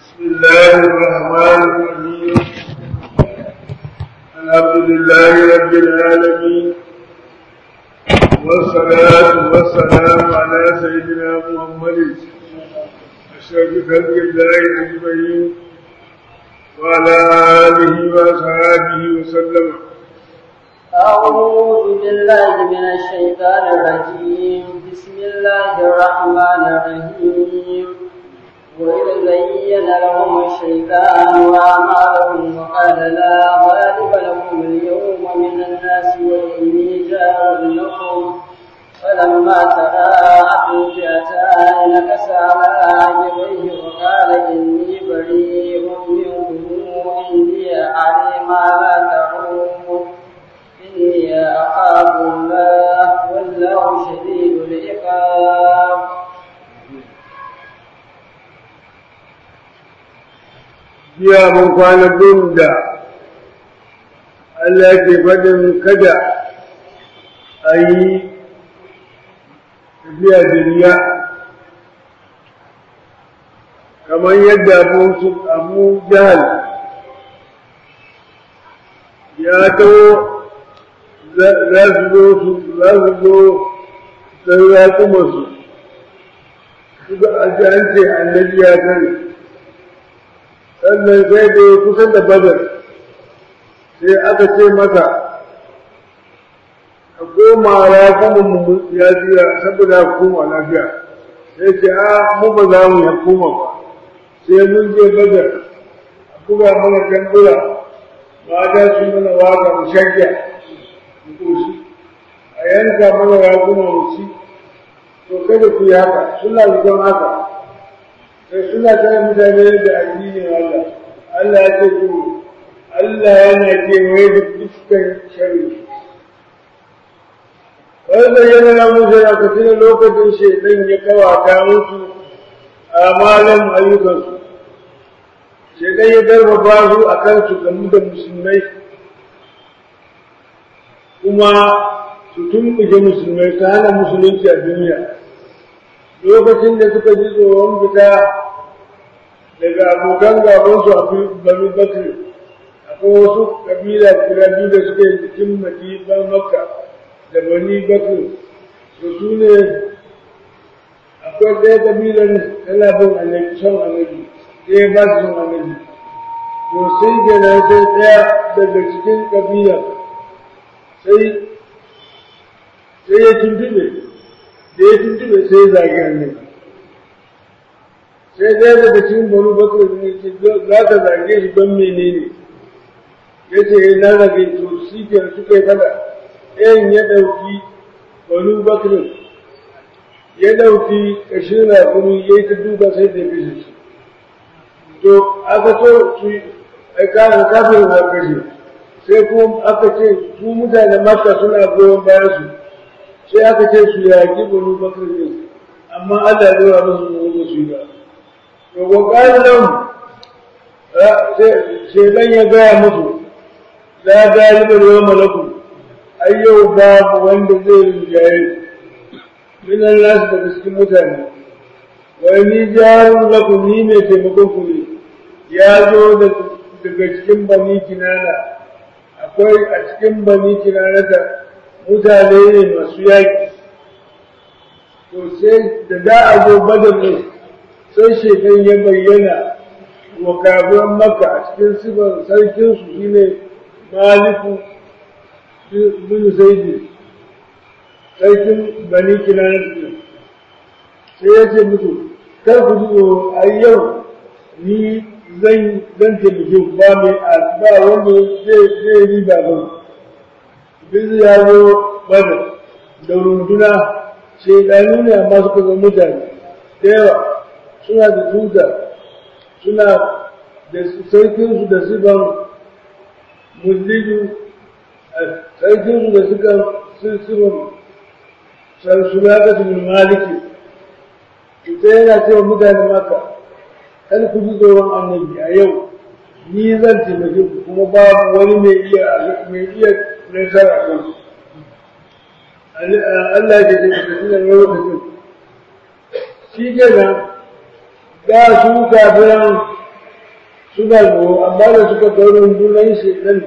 بسم الله الرحمن الرحيم الحمد لله رب العالمين والصلاة والسلام على سيدنا محمد أشرف خلق الله أجمعين وعلى آله وأصحابه وسلم أعوذ بالله من الشيطان الرجيم بسم الله الرحمن الرحيم وإذ زين لهم الشيطان وأعمالهم وقال لا غالب لكم اليوم من الناس وإني جار لكم فلما تراءت فئتان نكس على عجبيه وقال إني بريء منكم إني أعلم ما لا تعلمون إني أخاف الله والله شديد العقاب jiya mun kwana gun da Allah ke faɗin kada a yi tafiya da riya kamar yadda abu jahal ya taho za su zo su za su zo sai ya kuma su suka an ce annabi ya sani sannan sai da ya kusa da badar sai aka ce masa ka koma ya kuma mu ya tsira saboda ka koma lafiya sai ce a mu ba za mu ya koma ba sai mun je badar a buga mana tambura mata su mana waka mu shagya mu koshi a yanka mana ya kuma mu ci to kada ku yi haka suna zuwan haka sai suna tare mutane da addinin Allah Allah ya ce to Allah yana kewaye da dukkan shari wanda yana na musu da ka tuna lokacin shaidan ya kawata musu a malam ayyukansu shaidan ya garfafa su a kan su gamu da musulmai kuma su tumɓuke musulmai ta hana musulunci a duniya lokacin da suka ji tsoron fita daga abokan gabansu a banu bakri akwai wasu kabila guda biyu da suka yi jikin madiban makka da bani bakri da su ne akwai ɗaya kabilar tana bin annabi son annabi ɗaya ba su son annabi to sai kenan sai ɗaya daga cikin kabila sai sai ya tuntube da ya tuntube sai ya zagi annabi sai ɗaya daga cikin banu bakar ne ce za ka zage shi don menene ya ce na zage to shi ke suka yi fada ɗayan ya ɗauki banu bakar ya ɗauki ƙashin rakuru ya yi ta duba sai da ya shi to aka so su kafin kafin na kashe sai kuma aka ce su mutane makka suna goyon bayan su sai aka ce su yaƙi banu bakar ne amma Allah ya zura musu mu su yi ba to ko nan shedan ya gaya musu la galiba yawma lakum ai yau babu wanda zai rinjaye min Allah daga cikin mutane wai ni jarun lakum ni mai taimakon ku ne ya zo daga cikin bani kinana akwai a cikin bani kinana da mutane ne masu yaƙi to sai da za a zo badar ne sai shekan ya bayyana wa kafiran maka a cikin sifar sarkinsu shi ne maliku bin zaidi sarkin bani kinanar sai ya ce mutu kar ku ji a yau ni zan zan taimake ba mai ba wanda zai riba ba bin ya zo bada da runduna shaidanu ne amma suka ga mutane da yawa suna da tuta suna da sarkinsu da siban muliju sarkinsu da suka siban sarsuna da su maliki ita yana cewa mutane maka kan ku ji tsoron annabi a yau ni zan taimake ku kuma babu wani mai iya mai iya nasara kan Allah ya ce da tunan lokacin shi kenan da su kafiran suna tsoro amma da suka ga rundunar shaidan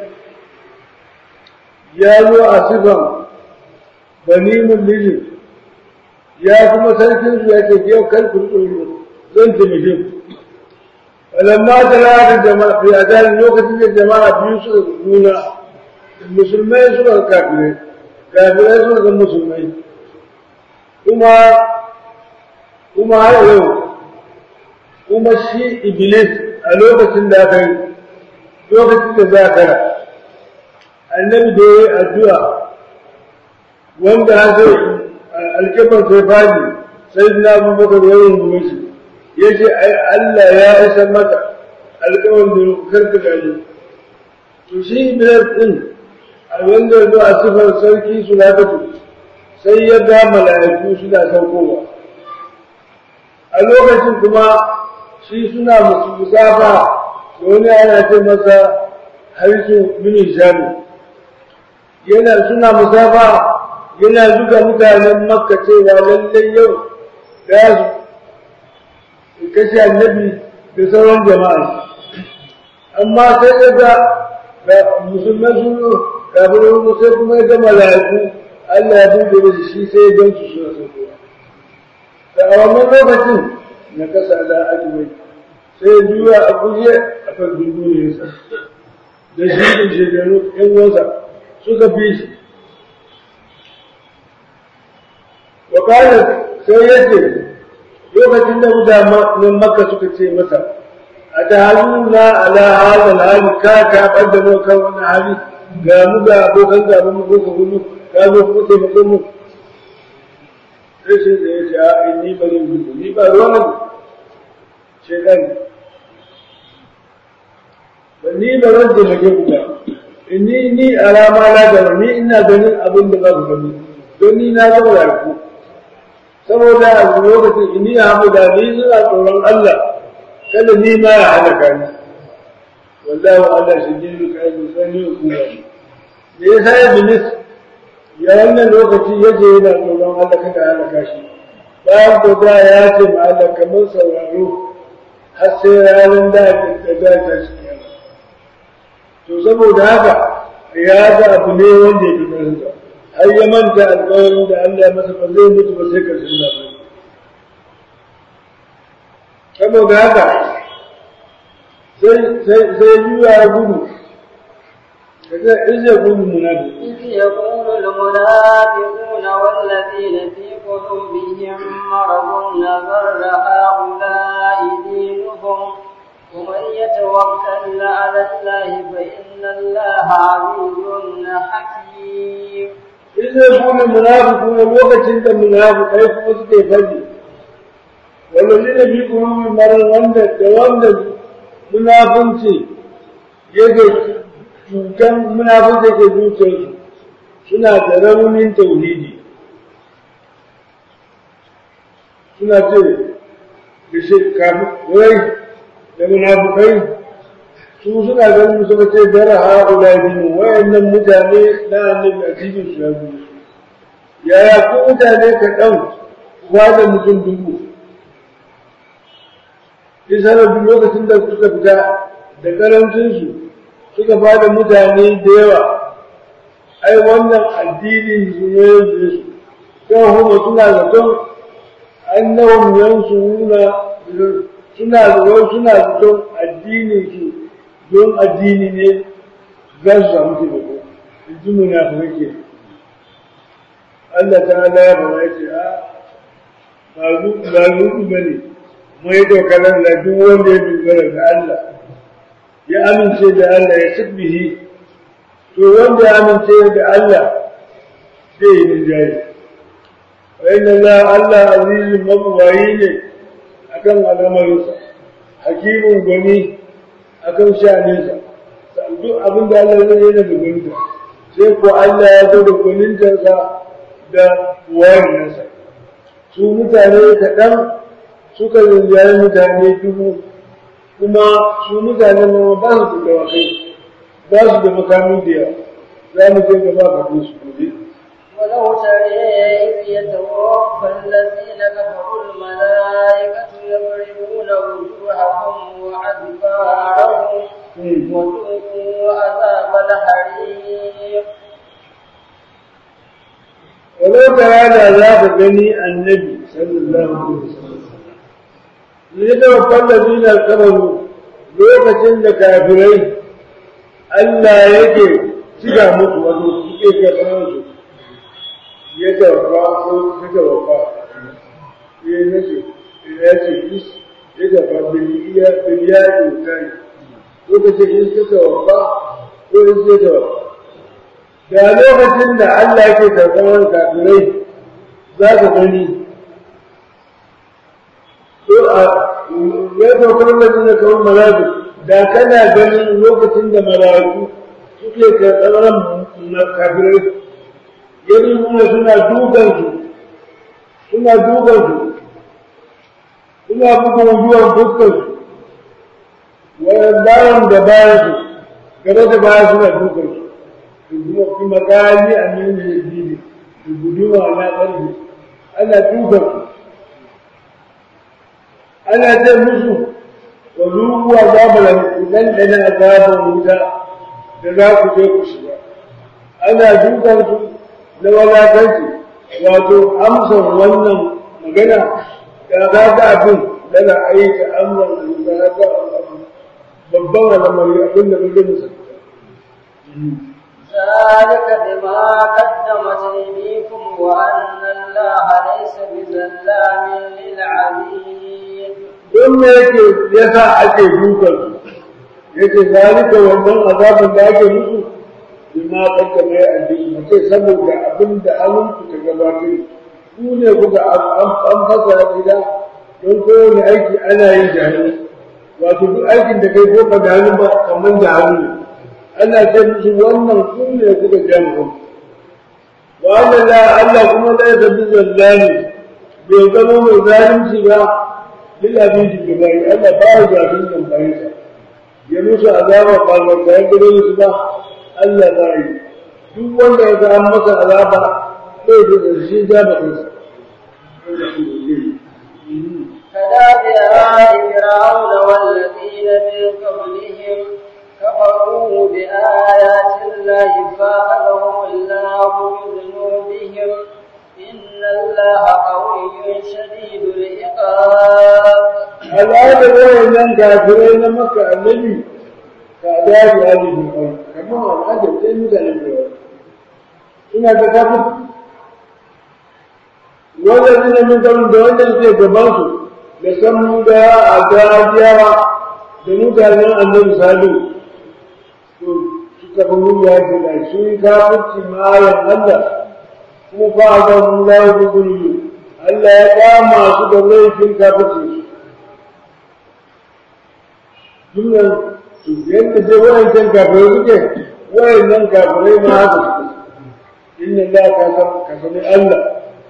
ya zo a sifan bani mullijin ya kuma sarkin su ya ce yau kar ku tsoro zan taimake ku alamma ta lada jama'a fi azalin lokacin da jama'a biyu suka nuna musulmai suka ga kafirai kafirai suka ga musulmai kuma kuma har yau kuma shi iblis a lokacin da aka yi lokacin da za ka annabi da ya yi addu'a wanda har sai alkibar sai fadi sai na abubakar ya rungume shi ya ce ai Allah ya isa maka alkawar da karka gani to shi iblis din a wanda ya zo a sifar sarki su sai ya ga mala'iku suna saukowa a lokacin kuma shi suna musu musafa da wani ana ce masa harisu mini shami yana suna musafa yana zuga mutanen makka cewa lallai yau da su kashe annabi da sauran jama'a amma sai ya ga musulman sun kafin sai kuma ya ga mala'iku Allah ya buɗe masa shi sai ya gansu suna saukowa da a wannan lokacin na kasa da ajiyar sai ya juya a guje a kan dunduniyarsa da shi da shekaru ‘yan wasa suka fi shi wakalar sai ya ce lokacin da mutanen makka suka ce masa a ta hannu na ala halal hali ka ka ɓadda mu kan wani hali ga mu ga abokan gaban mu ko ka gudu ka zo ku taimake mu rashin da ya ce a ni ba zan gudu ni ba ruwan shaidan ba ni ba zan taimake ku ba ni ni alama na gaba ni ina ganin abin da ba ku gani don ni na zama da ku saboda a lokacin ini ya hamu da ni suna tsoron Allah kada ni ma ya halaka ni wallahi Allah shi ji duka yi sani ku ba me yasa ya bilis ya wannan lokaci ya je yana tsoron Allah kada halaka shi bayan ko da ya ce ma Allah kamar sauraro har sai ranar da ta da ta shi to saboda haka ya ga abu ne wanda ya fi ƙarfinsa har ya manta alƙawarin da Allah ya masa ba zai mutu ba sai ƙarshen zamani saboda haka sai juya ya gudu kaga in ya gudu munafi إذ يقول المنافقون والذين في قلوبهم مرض نذر هؤلاء دينهم ومن يتوكل على الله فإن الله عزيز حكيم إذا يقول المنافقون الوقت أنت منافق أي فوز كيف والذين في قلوبهم مرض wanda da wanda munafunci yake cutan munafunci ke zuciyarsu suna da raunin tauhidi suna ce da shi kafin wai da munafukai su suna ganin suka ce dara ha'ula dinu wayannan mutane na annabi a cikin su ya biyu yaya ko mutane kaɗan ba da mutum dubu isa da duk lokacin da suka fita da karancinsu suka ba da mutane da yawa ai wannan addinin su ne da su kan kuma suna zaton annahum yansuruna suna wai suna zaton addinin su don addini ne za su samu taimako in ji munafikai ke Allah ta ala ya fara ce a ba zuɗu ba ne mai dokarar da duk wanda ya dogara ga Allah ya amince da Allah ya sabbihi to wanda ya amince da Allah zai yi rinjaye wa inna Allah Allah azizun mabuwayi ne akan al'amarinsa hakimin gwani akan sha'aninsa duk abin da Allah zai yana da gwaninta sai ko Allah ya zo da gwanintarsa da wayaninsa su mutane kaɗan suka rinjaye mutane dubu kuma su mutane ma ba su da dawakai ba su da makami da yawa za mu je gaba ka su gobe ولو ترى إذ يتوفى الذين كفروا الملائكة يضربون وجوههم وأدبارهم وذوقوا عذاب الحريق ولو ترى da za ka gani annabi sallallahu alaihi wasallam ne da wallazi na kabaru lokacin da kafirai Allah yake cika musu wato suke karɓar su ya tawafa ko ta tawafa ya nace ya ce is ya tawafa biliya biliya ne kai lokacin is ta tawafa ko is ta tawafa da lokacin da Allah yake karɓar kafirai za ka gani ko a ya tawafa da kawai malaku da kana ganin lokacin da malaku suke karɓar kafirai yadda nuna suna dukansu suna dukansu suna buga wujuwan dukkansu wayan bayan da bayansu gaba da baya suna dukansu kuma kuma kali a nan da jini da guduma na ƙarfi ana dukansu ana ce musu wa zuwa azabar nan da na azabar wuta da za ku je ku shiga ana dukansu na wadatanci wato amsar wannan magana da za ta abin daga aika amsar da za ta babban al'amari abin da muke musa ذلك بما قدمت أيديكم وأن الله ليس بظلام للعبيد don me yake yasa ake dukan yake zalika wannan azabin da ake musu bima kaddama ya addini mace saboda abin da hannunku ta gabatar ku ne kuka an fasa gida don kowane aiki ana yin jahili wato duk aikin da kai ko da hannu ba kamar da hannu ana ce musu wannan ku ne kuka jami'in wa Allah Allah kuma da ya bi zallani bai zama mai zalunci ba lil abidi da bai Allah ba ya zalunci bayan sa ya musu azaba ba ba da gare su ba Allah za yi duk wanda ya ga masa azaba sai da shi ja ba kansa كداب آل فرعون والذين من قبلهم كفروا بآيات الله فأخذهم الله بذنوبهم إن الله قوي شديد العقاب. الآن وين كافرين مكة النبي كعذاب آل فرعون كما هو العجب زي مثال فرعون ina da kafin wajen min kan da wannan ke gaban su da san da a gajiyawa da mutanen annabi salu to suka fi mun ya ce da sun kafirci mayan Allah kuma fa ga mun la yuzuru Allah ya kama su da laifin kafirci Dunnan su yadda je wayancan kafirai suke wayannan kafirai ma haka suke inna Allah ka san ka sani Allah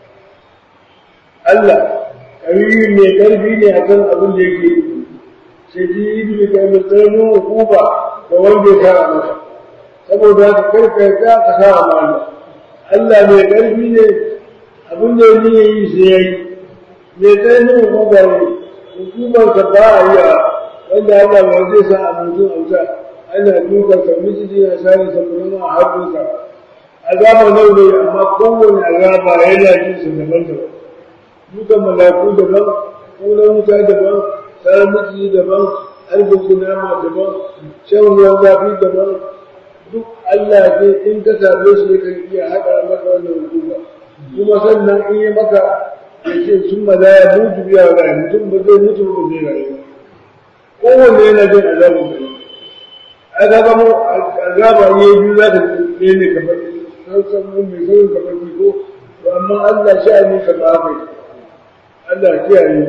Allah ƙarfi mai ƙarfi ne a kan abin da yake sai ji yi da kai mai tsananin hukuma da wanda ya sa masa saboda haka karka ya ka sa a mana Allah mai ƙarfi ne abin da ya yi sai ya yi mai tsananin hukuma ne hukumarsa ba a yi a wanda Allah ba zai sa a mutum a wuta ana dukansa miji na sani saboda a haɗinsa azaba nau ne amma kowane azaba yana jin su daban-daban duka malaku daban kuna wuta daban tsarar miki daban arziki nama daban shan ruwan zafi daban duk Allah ne in ka same shi kan iya haɗa maka wannan hukuma kuma sannan in yi maka ya ce sun ma ya mutu biya rayu mutum ba zai mutu ba zai rayu kowanne yana jin azabin kai azaba mu azaba ne biyu za ka ne ne kamar san san mun mai sauyin kamar ko amma Allah sha'ani ka ba kai Allah kiyaye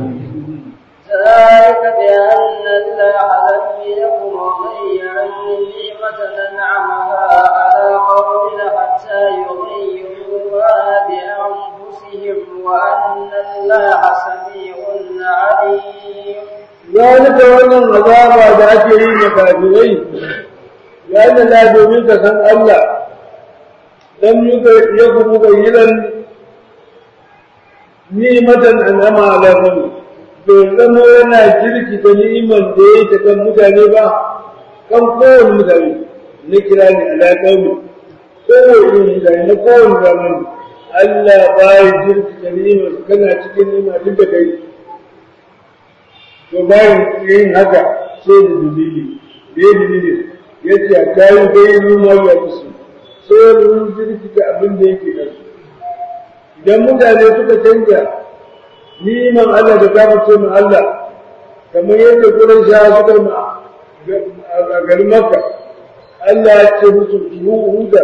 ذلك بأن الله لم يكن مغيرا نعمة أنعمها على قوم حتى يغيروا ما بأنفسهم وأن الله سميع عليم. ذلك وأن العذاب ذاته مكافرين لأن لا دومين كسن الله لم يكن مغيرا نعمة أنعمها على قوم bai zama yana jirkita ni'imar da ya yi ta kan mutane ba kan kowane mutane na kira ne alaƙaumi kowane mutane na kowane zamani Allah ba ya jirkita ni'imar kana cikin ni'ima duk da kai to bayan yin haka sai da dalili da ya dalili ya ce a kayi bai numa ya musu sai mun jirkita abin da yake da su idan mutane suka canja niman Allah da kama ce ma Allah kamar yadda gurin sha suka ma a garin Makka Allah ya ce musu su huda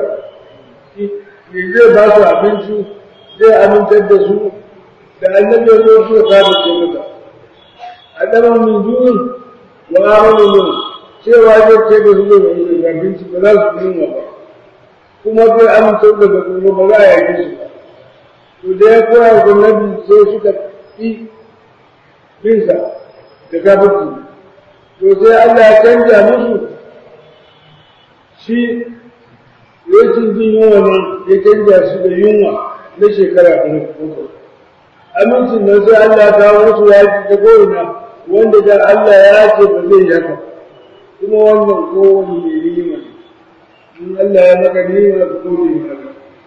ne zai ba su abinci zai amintar da su da annabi ya zo su kama ce mata adama min dun wa amanu min cewa zai ce da su da abinci ba za su yi ba kuma zai amintar da su ba za a yi su ba to da ya koya ga nabi sai suka fi binsa da kafirci to sai Allah ya canja musu shi rashin jin yunwa nan ya canja su da yunwa na shekara ɗaya uku amincin nan sai Allah ya kawo musu yaki ta ko'ina wanda da Allah ya ce ba zai yi haka kuma wannan kowane mai nima in Allah ya maka nima ka gode maka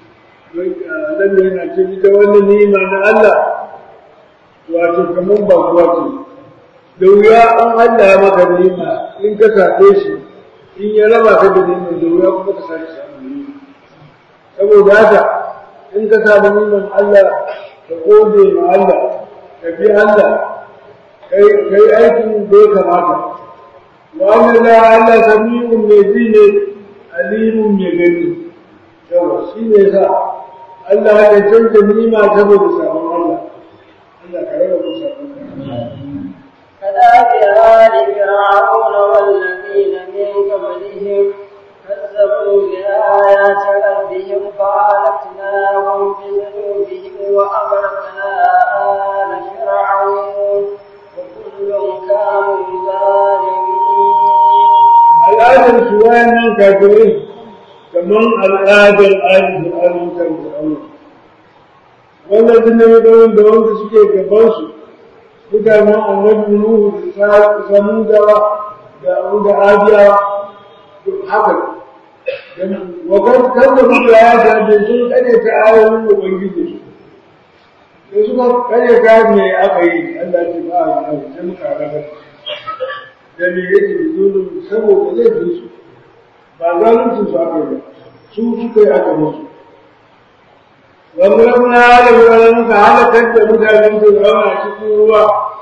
annabi yana ce ita wannan ni'ima na Allah wato kamar ba kuwa ce da wuya an Allah ya maka ni'ima in ka sace shi in ya raba ka da ni'ima da wuya kuma ka sake samu ni'ima saboda haka in ka samu ni'iman Allah ka gode ma Allah ka bi Allah kai kai aikin da ya kamata wa Allah Allah sami'un mai ji ne alimun mai gani yawa shi ne sa Allah ya canza nima saboda sabon Allah. Allah ka raba mu sabon كذلك آل فرعون والذين من قبلهم كذبوا بآيات ربهم فأهلكناهم بذنوبهم وأغرقنا آل فرعون وكل كانوا ظالمين. الآدم سواء من كافرين كمان al'adar arziki arzikar fir'auna wannan din ne da wanda wanda suke gaban su mutanen annabi nuhu da samudawa da abu da adiya haka wa kan kan da muka ya da da sun kare ta ayoyin ubangiji da suka kare ta me aka yi Allah ya ba a sai muka raga da me yake da zulum saboda laifin su ba zaluncin su aka yi su suka yi aka musu wani rabuna da wani muka halakar da mutanen su zauna cikin ruwa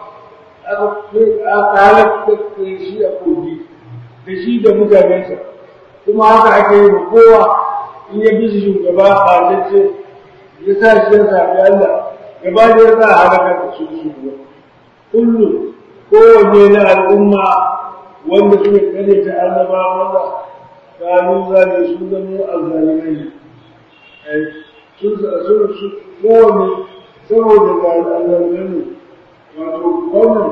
aka halakar da shi a kogi da shi da mutanensa kuma haka ake yi kowa in ya bi shugaba a zace ya sa shi ya sami Allah gaba da ya sa halakar da su shugaba kullum kowanne na al'umma wanda suka kare ta annabawa kanu zane su zama azzalimai ne sun su kowane saboda ga azzalimai ne wato wannan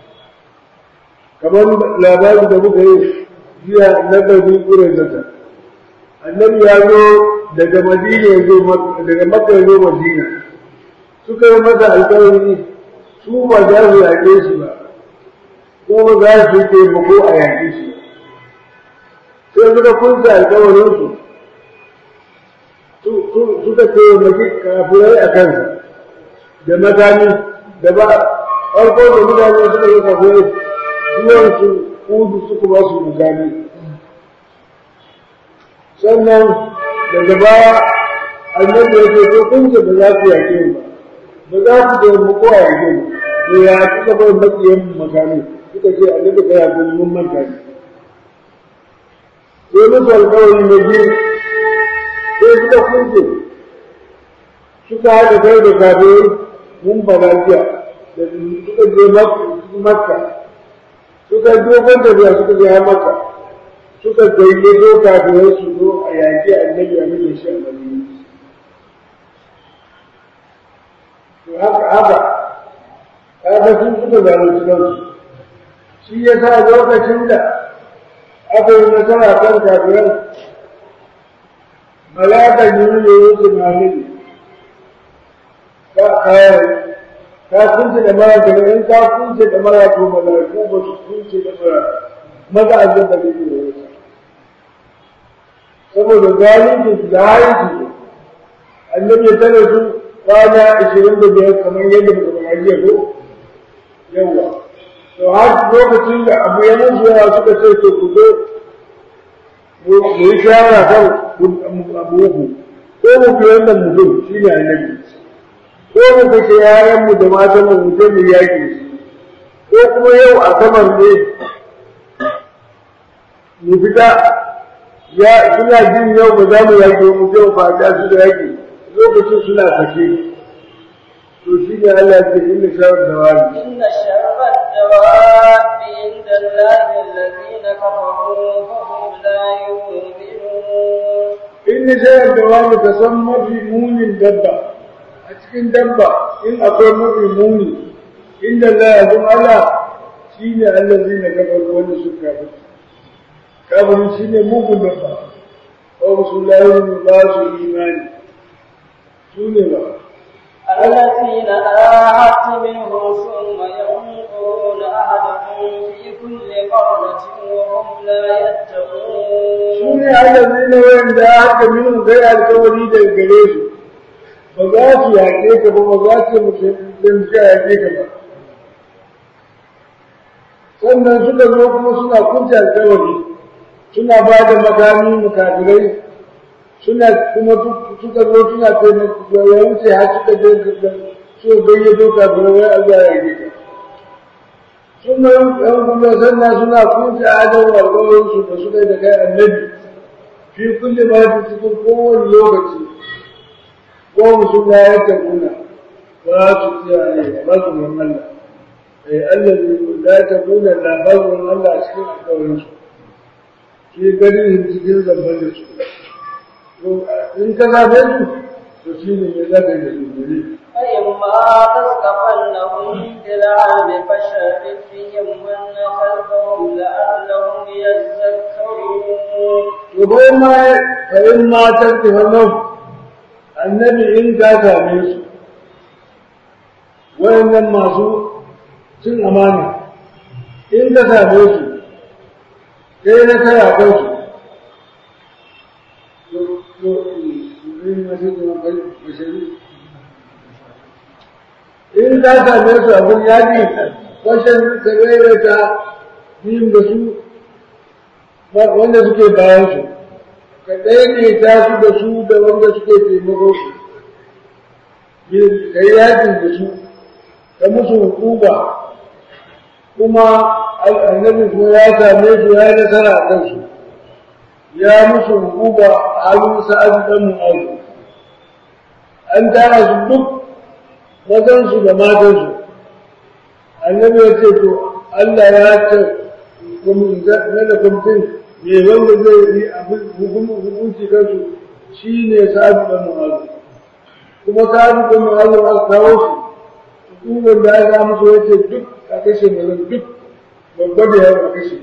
kamar labari da muka yi jiya na ɗari ƙurin zata annabi ya zo daga madina ya zo daga makka ya zo madina suka yi masa alƙawari su ba za su yaƙe shi ba ko ba za su yi taimako a yaƙe shi sai suka kunsa alkawarinsu suka taimaki kafirai a kansa da makami da ba farko da mutane suka yi kafirai zuwansu kudu suka ba su makami sannan daga baya annabi ya ce ko kun ce ba za ku yaƙe ba ba za ku taimako a yaƙe ba to ya suka bai makiyan makami suka ce annabi ka yaƙe mun manta ne sai musu alkawari na biyu sai suka kunce suka haɗa kai da kafirai mun ba lafiya da suka je makka suka dogon tafiya suka je har makka suka gayyato kafirai su zo a yaƙi annabi a nufin shi a madina to haka haka kaga sun suka zalunci kansu shi ya sa lokacin da aka yi nasara kan kafiran malakan yi ne yi su malami ka kayan ka kunce da mara ka in ka kunce da mara to malaiku ba su kunce da mara maza a zan da ne ne saboda zalunci su da haiti annabi ya tare su kwana ashirin da biyar kamar yadda muka faɗa jiya ko yawa to har lokacin da abu ya musu yawa suka ce to ku zo mu yi shawara kan abu uku ko mu fi wannan mutum shi ne annabi ko mu kashe yayanmu da matan mu mu je mu yaƙi ko kuma yau a saman ne mu fita ya suna jin yau ba za mu yaƙi mu je mu fata su da yaƙi lokacin suna sake to shi ne Allah ce inna sharar da wani إن شر الدواب عند الله الذين كفروا فهم لا يؤمنون inna sharar da wani ka san mafi munin dabba a cikin dabba in akwai mafi muni inda Allah ya zama Allah shi ne Allah zai na gabar wanda suka kafin kafin shi ne mugun dabba ko su layi ba su imani su ne ba الذين آهدت منهم ثم ينقضون عهدهم في كل قرة وهم لا su يتقون ne allazi na wanda aka minin kai alkawari da gare su ba za su yaƙe ka ba ba za su mutum ka yaƙe ka ba sannan suka zo kuma suna kunce alkawari suna ba da makami mukafirai suna kuma suka zo suna taimako ya wuce har suka je so gayyato kafirai wai a zuwa yaƙe ka suna yan kuma sannan suna kunce adon alkawarin su da suka yi da kai annabi fi kulli ma fi cikin kowane lokaci ko musu ya ya tabuna ba su kiyaye ba su mun Allah eh Allah ne da ya tabuna da ba su mun Allah a cikin alƙawarin su shi gani cikin zamban da su to in ka zabe su to shi ne ya zabe da su ne فإما تثقفنهم في العلم فشرد بهم من خلفهم لعلهم يذكرون to bai ma fa in ma tantafa nan annabi in ka same su wayannan masu cin amana in ka same su kai na kai a kansu to to in ma sai kuma kai bashari in ka same su abin yaƙi kwashen ka gaira ta biyun da su wanda suke bayan su ka ɗaiɗaita su da su da wanda suke taimako su ka yi yakin da su ka musu hukuma kuma annabi kuma ya same su ya yi nasara a kansu ya musu hukuma a halin sa'ad dan mu'azu an tara su duk mazansu da matansu annabi ya ce to Allah ya ce na da kwamfin me wanda zai yi hukunci kansu shi ne sa'adu da mu'azu kuma sa'adu da mu'azu a kawo shi hukumar da aka musu wace duk a kashe mai duk babba da yawa a kashe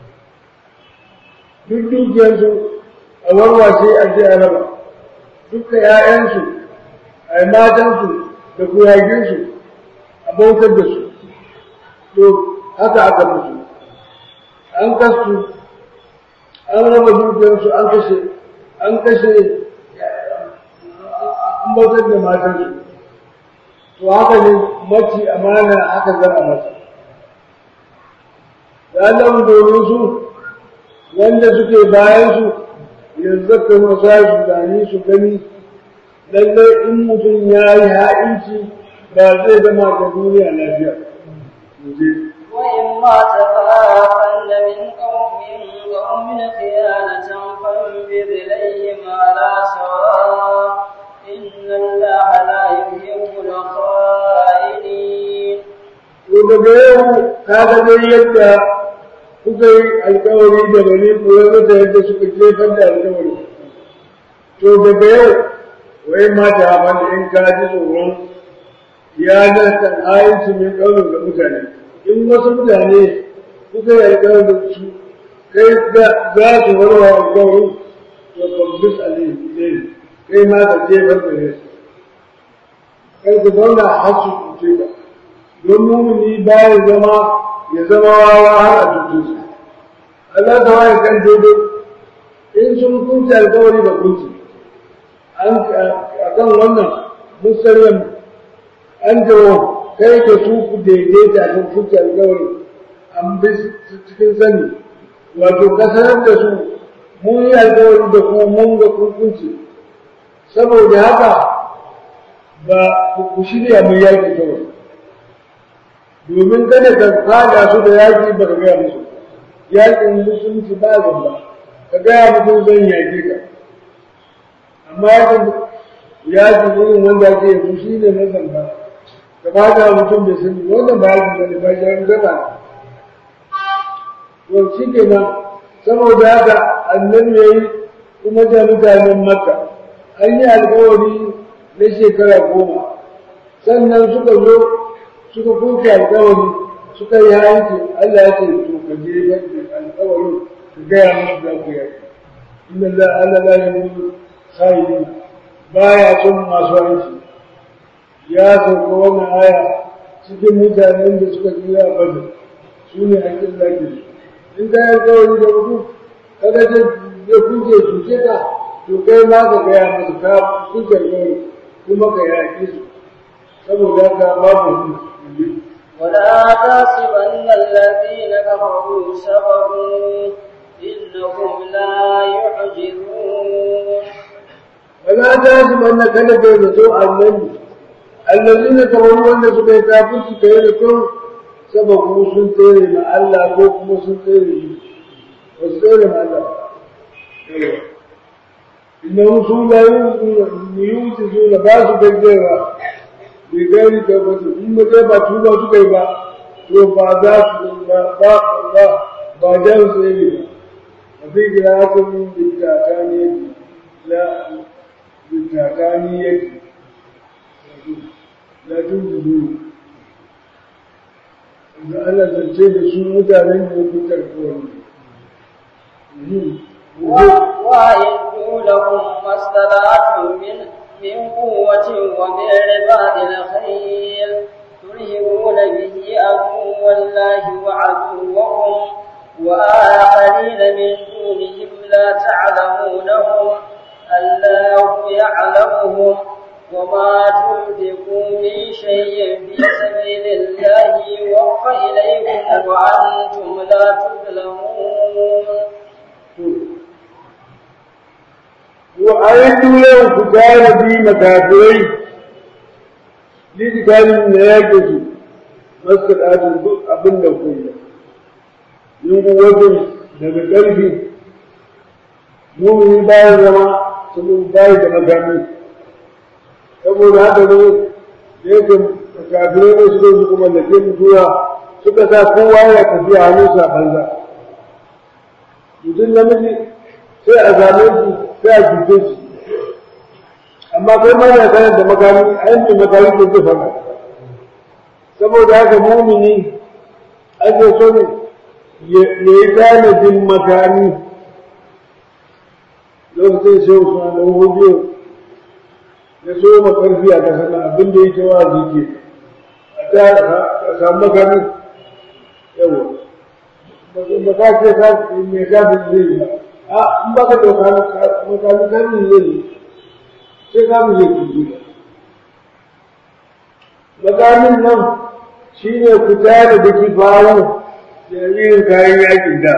duk dukiyarsu a warwashe a je a raba duka ‘ya'yansu a matansu da kuyaginsu a bautar da su to haka aka musu an kasu an raba dukiyarsu an kashe an kashe an bautar da matansu to haka ne mace amana haka za a masa ranar domin su wanda suke bayan su yanzu ka masa su gani su gani lallai in mutum ya yi ha'inci ba zai zama da duniya lafiya. وإما تخافن من قوم قوم خيانة فانبذ إليهم على سواء إن الله لا يحب الخائنين To daga yau ka ga dai yadda kuka yi alkawari da bani koyar da yadda suka jefar da alkawari. To daga yau wai mata wanda in ka ji tsoron ya zarta ayinci mai ƙaunin ga mutane. In wasu mutane kuka yi alkawari da su kai za su warwa alkawarin to kwambis alayhi kai ma ka jefar da ne. Kai ku zauna har su kuce ka. don mumini bayan zama ya zama wawa har a tutu su Allah ta waye kan daidai in sun kunce alkawari da kunci an a kan wannan musallam an jawo kai da su ku daidaita a kan kunce alkawari an bi cikin sani wato ka sanar da su mun yi alkawari da kuma mun ga kunkunci saboda haka ba ku shirya mun yaki kawai domin kada ka fada su da yaki ba ka gaya musu yakin musulunci ba gaba ka gaya mutum zan yaki ka amma yakin yakin irin wanda ake yanzu shi ne na zamba ka fada mutum bai sani wannan ba yakin ba ne ba shi gaba to shi ke nan saboda haka annabi ya yi kuma da mutanen makka an yi alkawari na shekara goma sannan suka zo suka kuke alkawari suka yi hanci Allah ya ce to ka je da alkawarin ka gaya musu za ku yi inna la Allah la yuhibbu khairin baya son masu hanci ya sauka wannan aya cikin mutanen da suka tsira bada su ne hakkin zaki in ka yi alkawari da mutum kada ta ya kuke cuce ka to kai ma ka gaya musu ka kuke alkawari kuma ka yaƙi su saboda ka babu hudu ولا تحسبن الذين كفروا سبقوا إنهم لا يعجزون ولا تحسبن كذا بينتو النبي الذين كفروا wanda suka yi kafirci kai da kun sababu sun tsere ma Allah ko kuma sun tsere shi ba su tsere ma Allah inna su la yujizuna ba su gaggewa bai gani ka ba su in ba ba tuba su kai ba to ba za su ba ba ba ba da su ne ba a fi gina haka min bittaka ne la bittaka ne yake la tun zuzu da Allah zance da su mutanen da ya fitar kawai وأعدوا لهم ما استطعتم من من قوة ومن رباط الخيل ترهبون به عدو الله وعدوكم وآخرين من دونهم لا تعلمونهم الله يعلمهم وما تنفقوا من شيء في سبيل الله يوفى إليكم وأنتم لا تظلمون وأعدوا لهم كتاب في مكافرين لذلك من يجد مسكت هذا أبن كله من قوة daga ƙarfi mumini bayan zama sun bayi da makami saboda haka ne da yake kafirai ne suka su kuma lake mutuwa suka sa kowa ya tafi a hannun sa banza mutum namiji sai a zame shi sai a cuce shi amma kai ma na sanar da makami a yankin makami ko zai fara saboda haka mumini ake so ne ya yi tanadin makami lokacin sai suna da hujjo ya so ma karfi a kasar nan abin da yake wa zike a ta samu makami yawa ba ka ce ka me ka fi zai yi ba a in ba ka dauka makami kami zai yi sai kami zai kuji ba makamin nan shi ne fita da daki fawo da yin kayan yakin da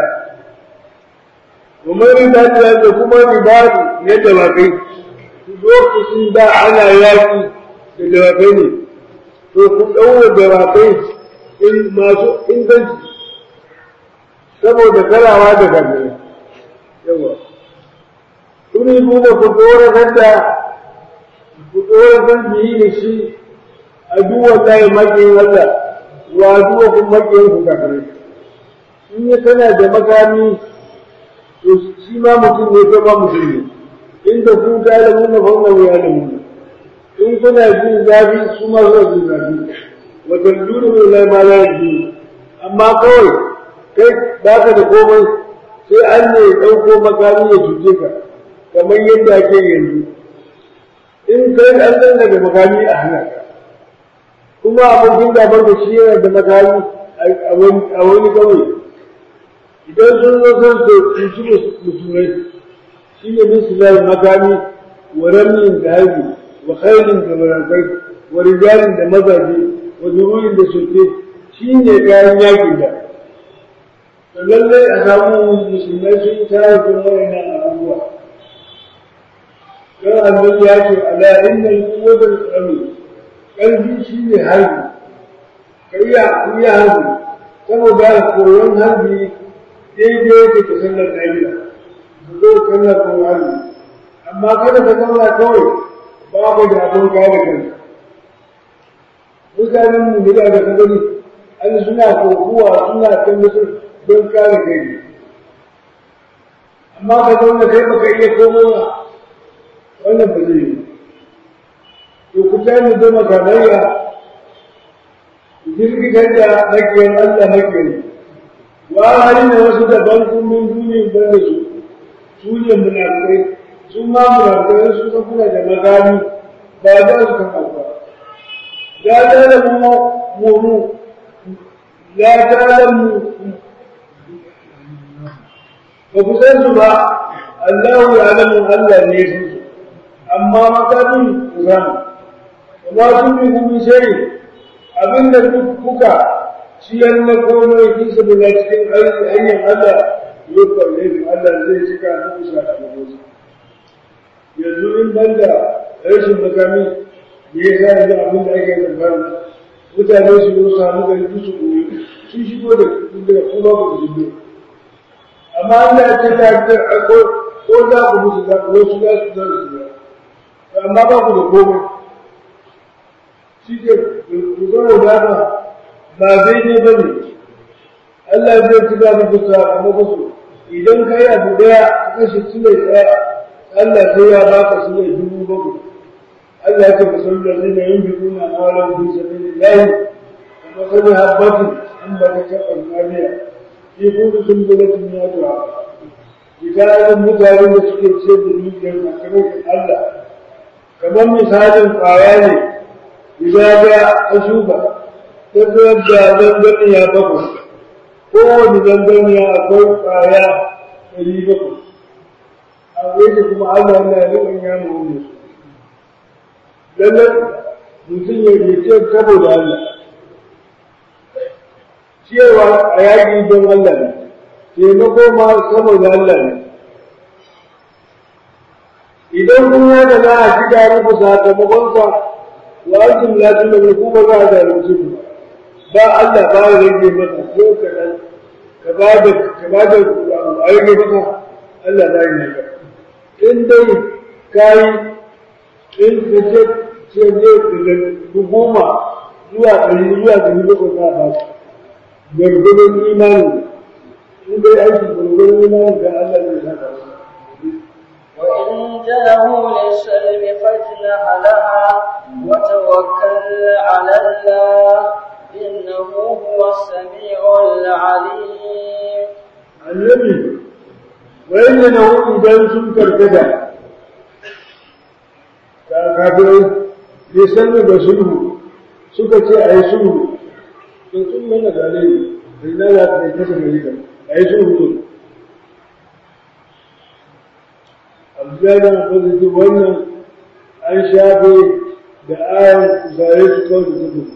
kuma riba da kuma riba ne da ba kai lokacin da ana yaki da dawakai ne to ku ɗaura dawakai in masu inganci saboda karawa da gane yawa tuni kuma ku ɗora da ku ɗora kan biyi da shi a duwan layi maƙiyin Allah wa duwa kun maƙiyin ku kafirai in ya kana da makami to shi ma mutum ne ko ba mutum ne inda ku ta da mun fa wannan ya da mun in kuna jin zafi su ma suna jin zafi wa talluru min la ma la yajid amma kawai kai ba ka da komai sai an ne ɗauko makami ya cuce ka kamar yadda ake yanzu in kai an san daga makami a hana ka kuma abokin gabar da shi yana da makami a wani kawai idan sun zo sun so su musulmai shi ne bin sulai makami wa ramin da harbi wa khairin da marankai wa rijalin da mazaje wa zururin da soke shi ne kayan yakin da to lallai a samu musulmai sun tara da wayannan abubuwa don annabi ya ce ala innal quwwatal qawmi kalbi shi ne harbi kariya kuriya harbi saboda koyon harbi daidai yake da sallar ɗariya ka zo sallar ko harbi amma kada ka zauna kawai babu da abin kare kanka mutanen mu da ka gani an suna kokuwa suna kan musu don kare kai amma ka zauna kai baka iya komowa wannan ba zai yi to ku tani da makamayya jirgitar da makiyar Allah makiyar wa hali da wasu daban kullum duniya ban da su su ne munafikai su ma munafikai su ka kuna da magani ba za su kama ba ya tare mu mu ya tare mu ba ku san su ba Allah ya alamu Allah ne su amma makamin ku samu amma sun bi kuma shari abinda duk kuka ciyar na komai fi sabila cikin hanyar Allah ya kwalle da Allah zai cika muku sakamakon yanzu in banda rashin makami me ya sa yanzu abin da ake tsammani mutane su yi samu gari su koyi sun shigo da daga kuma ba ku shigo amma an da ce ta ko ko za ku musu za ku wasu za su za su amma ba ku da komai shi ke kusurar da ba ba zai ne ba ne Allah zai ci ba muku sakamakon su idan ka yi abu daya ka kashe su mai tsaya Allah sai ya baka su mai dubu bakwai Allah ya ce ka san da zai na yin biyu na mawalan bi sabi da layi kuma sani habbatin an ba ta taɓa mariya shi kudu sun bulatin ya tuwa misalin mutanen da suke ce da dukiyar makamakon Allah kamar misalin kwaya ne idan ga a shuka ta zuwar da zanganiya bakwai kowane zanganiya akwai kwaya ɗari bakwai a wani kuma Allah na riƙon ya mu wani su lallai mutum ya rike saboda Allah cewa a yaƙi don Allah ne taimako ma saboda Allah ne idan kuma da za a shiga muku sakamakonsa wa antum la tunziru ba za a zalunci ku ba Allah ba ya rage maka ko kaɗan ka ba da ka ba da a rage maka Allah ba ya maka in dai kai in ka ce ce ne daga goma zuwa ɗari zuwa ɗari bakwai za a ba su gargadon imanin in dai aiki gargadon imanin ga Allah zai saka su وإن جنحوا للسلم فاجنح لها وتوكل على الله إنه هو السميع العليم annabi wanda na hudu idan sun karkata ta kafirai bai sanu da sulhu suka ce a yi sulhu to sun mana gane ne da ina za ta kasa gari ka a yi sulhu to abdana fasiti wannan an shafe da ayan zare su kawai da suka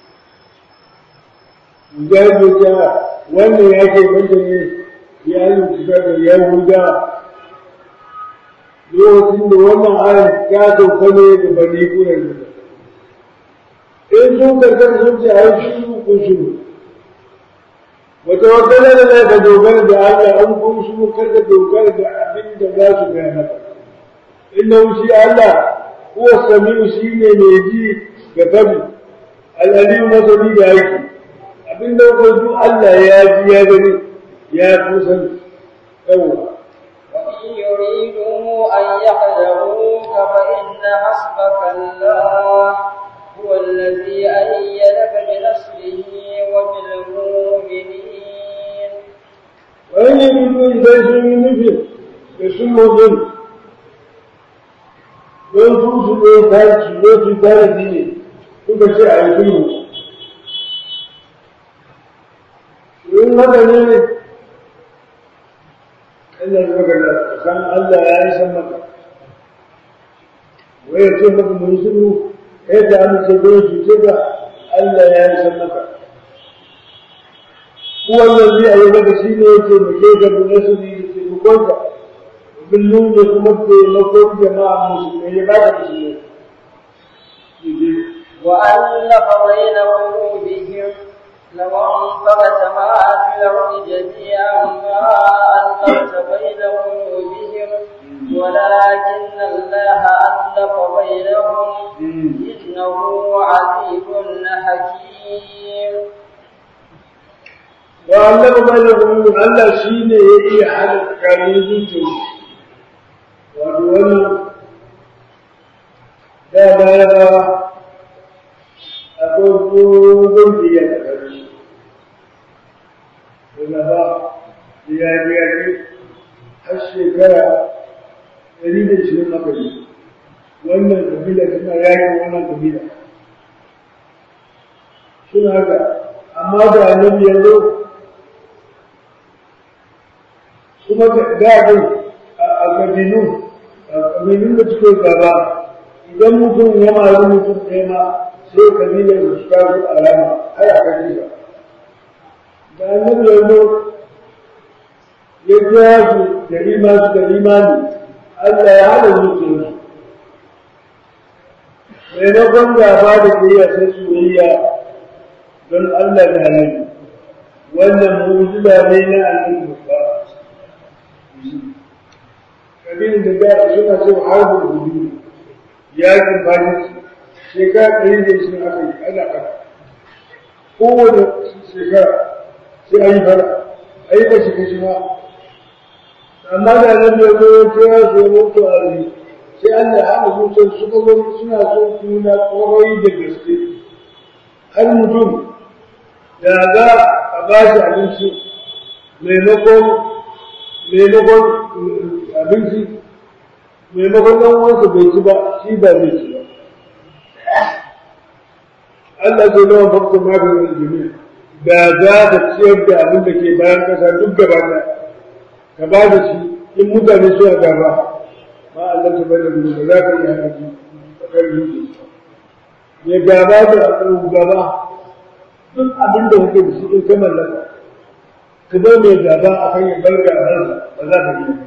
Mujahid ya wannan ya ke banta ne ya yi kusa da Yahuda lokacin da wannan ayan ta sauka ne da bani kuren da in sun karkar sun ce a yi shuru kun shuru wata wata da za ka dogara da Allah an kun shuru kar ka dogara da abin da za su gaya maka inda shi Allah kuwa sami'u shi ne mai ji ga tabi al'aliyu masani da aiki abin da duk Allah ya ji ya gani ya kusan yawa وإن يريدوا أن يحذروك فإن حسبك الله هو الذي أيدك بنصره وبالمؤمنين wani mutum idan sun yi nufin da sun mutum don su su ne ta su ne su tare ne suka ce a yi sulhu haka ne Allah ya maka da san Allah ya yi san maka wai ya ce maka mun shiru kai da an ce ko cuce ka Allah ya yi san maka wannan zai ayi maka shi ne yake muke da munasiri da taimakonka kullum da kuma taimakon jama'a musulmai ya ba ka musulmai وألف بين قلوبهم لو أنفقت ما في الأرض جميعا ما ألفت بين قلوبهم ولكن الله ألف بينهم إنه عزيز حكيم وألف بينهم Allah shi ne ya iya hana tsakanin zuciya wato wannan da baya akwai dogon biya da ƙarfi daga ba biya biya ne har shekara ɗari da ishirin maka ne wannan kabila suna yakin wannan kabila suna haka amma da annabi ya zo kuma gaɗin a kabilu a kabilun da suke gaba idan mutum ya mari mutum ɗaya ma sai kabilar da suka zo alama har a kashe ba da annabi ya zo ya kira su da ima su da imani Allah ya hada zuciyarsu maimakon gaba da kiyaya sai soyayya don Allah da halali wannan mu'jiza ne na annabi babba kabilin da da suna so harbin hudu yakin fajinsu shekara ɗari da shi aka yi ana fara kowane shekara sai an yi fara a yi kashi kashi ma amma da nan da zo kira su ya mutu a rai sai an da haka zuciyar suka zo suna so kuna kwarai da gaske har mutum da za a ba shi abinci maimakon maimakon abinci maimakon ɗan uwansa bai ci ba shi ba zai ci ba Allah zai nawa fakta maganin jami'a da za ka ciyar da abin da ke bayan kasa duk gaba ɗaya ka ba da shi in mutane suna gaba ma Allah ta bada gudu ba za ka iya haɗu a kan yuki ya gaba da gaba duk abin da kake da shi in ka mallaka ka bar mai gaba a kan ya bar gabansa ba za ka iya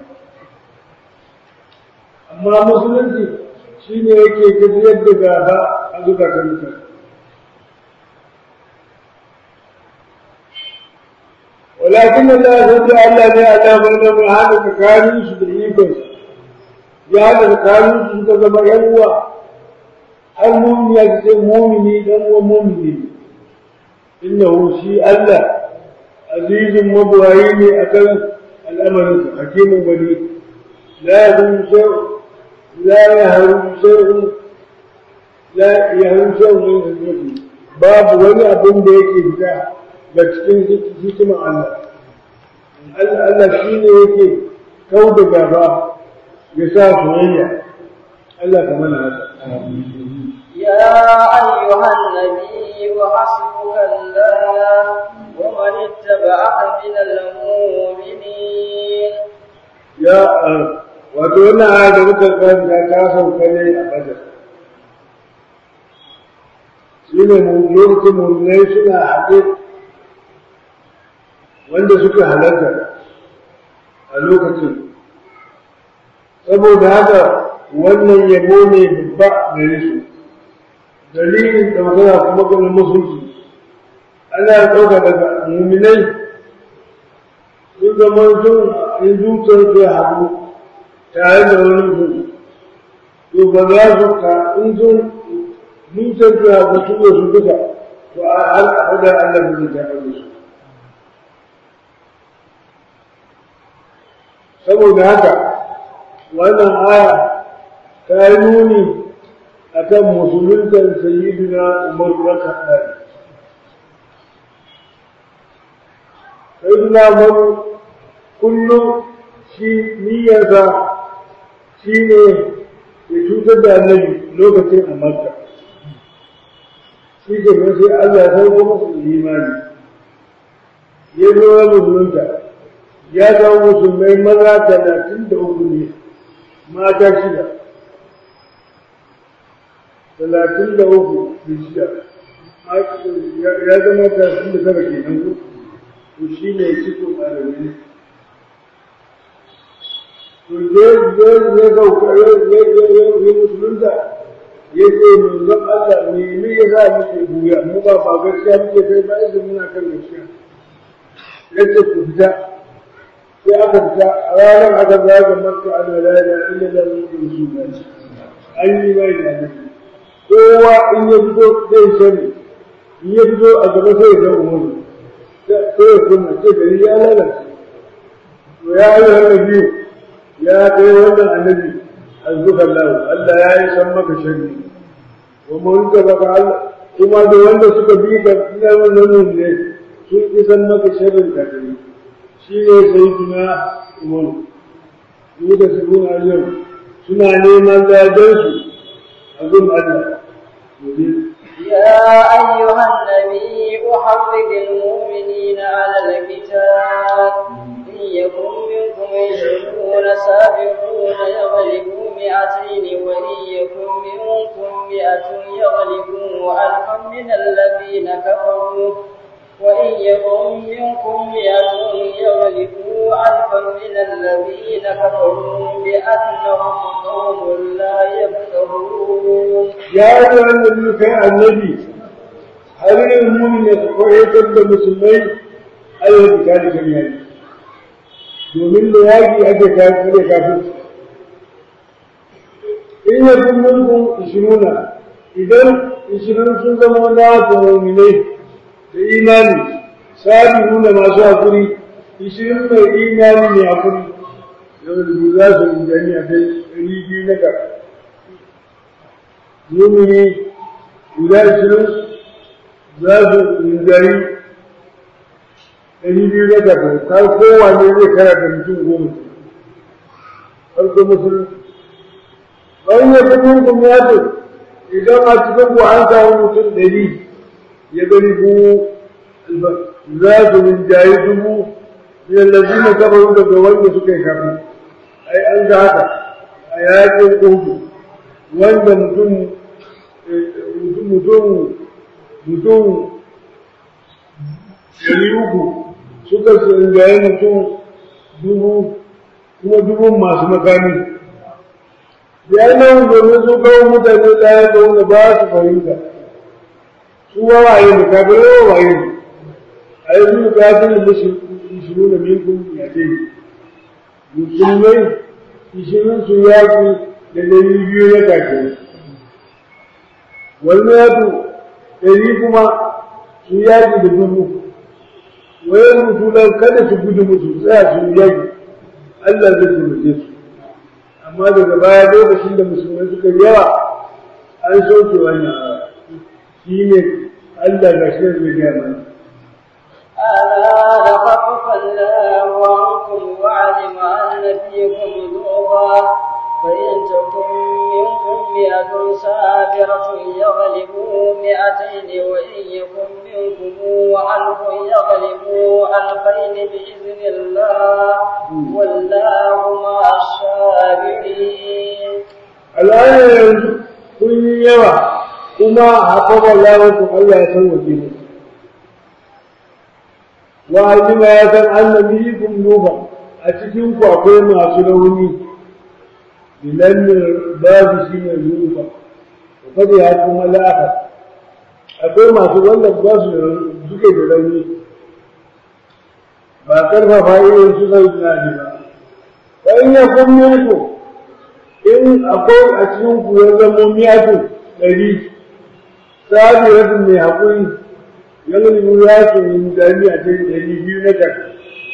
amma musulunci shi ne yake tafiyar da gaba a zukatan mutane ولكن الله سبحانه وتعالى على بين هذا تكاليف بالإيمان يا هذا تكاليف تزم يروى المؤمن يجزي مؤمني دم ومؤمني إنه شيء الله عزيز مبوعين أكل الأمر حكيم بني لا يهم شيء لا يهرم شيء لا يهرم شيء من المسلم باب ولا أبن بيكي بتاع da cikin hikimar Allah. Allah shi ne yake kau da gaba ya sa soyayya. Allah ka mana haka. يا أيها النبي وحسبك الله ومن اتبعك من المؤمنين Ya wato wannan aya da muka karanta ta sauka ne a Badar. Shi ne lokacin mulmai suna haɗe wanda suka halarta a lokacin saboda haka wannan yabo ne babba gare su dalilin ɗaukaka kuma kuma musulci ana ɗauka daga muminai sun zama sun in zuciyar su ya haɗu tare da wani su to ba za su ka in sun zuciyar su ya haɗu su da su duka to a har a da Allah bai ta da su saboda haka wannan aya ta yi nuni a kan musuluntar sayyidina umar raka ɗari sayyidina umar kullum shi niyyarsa shi ne ya cutar da annabi lokacin a makka shi ke sai Allah ya sauko masa imani ya zo ya musulunta ya zama musulmai maza talatin da uku ne mata shida talatin da uku da shida ya zama talatin da tara kenan ko to shi ne ciko ɗalibai to je je ya sauka ya ya musulunta ya ce manzon Allah ne ne ya sa muke buya mu ba ba gaskiya muke kai ba idan muna kan gaskiya ya ce ku fita sai aka fita a ranar aka zaga makka ana la ilaha illallah muhammadu rasulullah an yi mai da annabi kowa in ya fito zai sani in ya fito a gaba sai ya ga umaru sai ya kunna sai gari ya lalace to ya yi wannan biyu ya kai wannan annabi azzuka Allah Allah ya yi san maka sharri wa mawlika baka Allah kuma da wanda suka bi ka ina wannan ne sun ki san maka sharrin ka kai shi ne sayyidina Umar su da su guna yau suna neman gadansu a gun Allah يا أيها النبي أحرض المؤمنين على القتال إن يكن منكم عشرون سابقون يغلبوا مئتين وإن يكن منكم مئة يغلبوا ألفا من الذين كفروا وإن يكن منكم مئة يغلبوا ألفا من الذين كفروا بأنهم قوم لا يفقهون يا أيها النبي كان النبي هل المؤمن يتقوى المسلمين أيها بكالي جميعا domin da yaƙi ake kare kafin in ya fi mulkun ishiruna idan ishirin sun zama na tsoronine da imani sabi nuna masu haƙuri ishirin mai imani mai haƙuri yau da za su rinjani a kai ɗari biyu na ƙasa mumini guda ishirin za su rinjani ɗari biyu na ƙasa har kowane zai kara da mutum goma farko musulunci bayan ya fi minkum ya ce idan a cikin ku an samu mutum ɗari ya gani ku za su rinjaye dubu min allazina kafaru daga wanda suka yi kafin ai an ga haka a yakin uhudu wanda mutum mutum mutum ɗari uku suka rinjaye mutum dubu kuma dubun masu makami ya nan domin su kawo mutane ɗaya da wanda ba su fahimta su wawaye ne kafin wawaye ne a yi zuwa kafin da shiru da minkun ya ce musulmai ishirin su yaƙi da ɗari biyu na kafin wani yato ɗari kuma su yaƙi da dubu wayan mutulan kada su gudu musu tsaya su yaƙi Allah zai taimake su amma daga baya lokacin da musulmai suka yawa an soke wannan shi ne Allah ga shi zai gaya mana ألا لخفف الله عنكم وعلم أن فيكم ضعفا فإن تكن منكم مئة صابرة يغلبوا مئتين وإن يكن منكم ألف يغلبوا ألفين بإذن الله والله مع الصابرين الآن yanzu kun yi yawa kuma haƙaɓa lawarku Allah ya san waje ne wa alima ya san annabi kun nuba a cikin ku akwai masu rauni bilannin babu shi ne nufa da fadi ya kuma lafa akwai masu wanda ba su suke da rauni ba karfafa irin su sai na ne ba wa in ya kun mulku in akwai a cikin ku ya zama miyatun ɗari sabiratun mai haƙuri yanzu ya su yi dami a cikin ɗari biyu na daga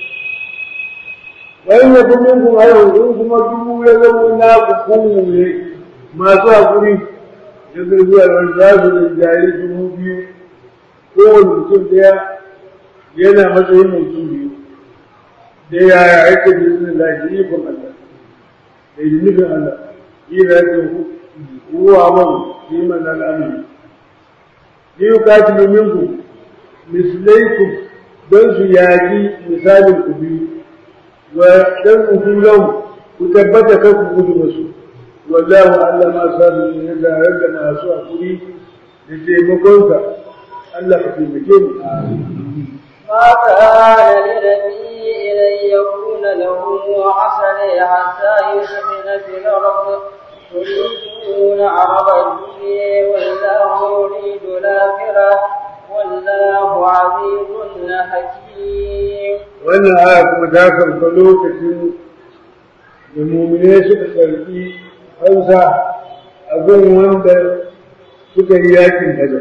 bayan ya kuma kun hayo in kuma dubu ya zama na hukumu ne masu haƙuri ya zurfi a wani za su da jari dubu biyu kowane mutum ɗaya yana matsayin mutum biyu da yaya ake da izinin lafi ikon Allah da yi nufin Allah yi da yake huwa man yi man al'amari yi katilu minku mislaikum don su yaƙi misalin ku biyu wa dan ujulahu ku tabbata kan ku gudu musu wallahu Allah ma sabu ne da da masu hakuri da taimakonsa Allah ka taimake mu ما كان لنبي أن يكون له عسل حتى يسكن في الأرض تريدون عرض الدنيا والله يريد الآخرة والله عزيز حكيم wannan aya kuma ta karɓa lokacin da mumine suka karɓi hausa a gun wanda suka yi yakin hajar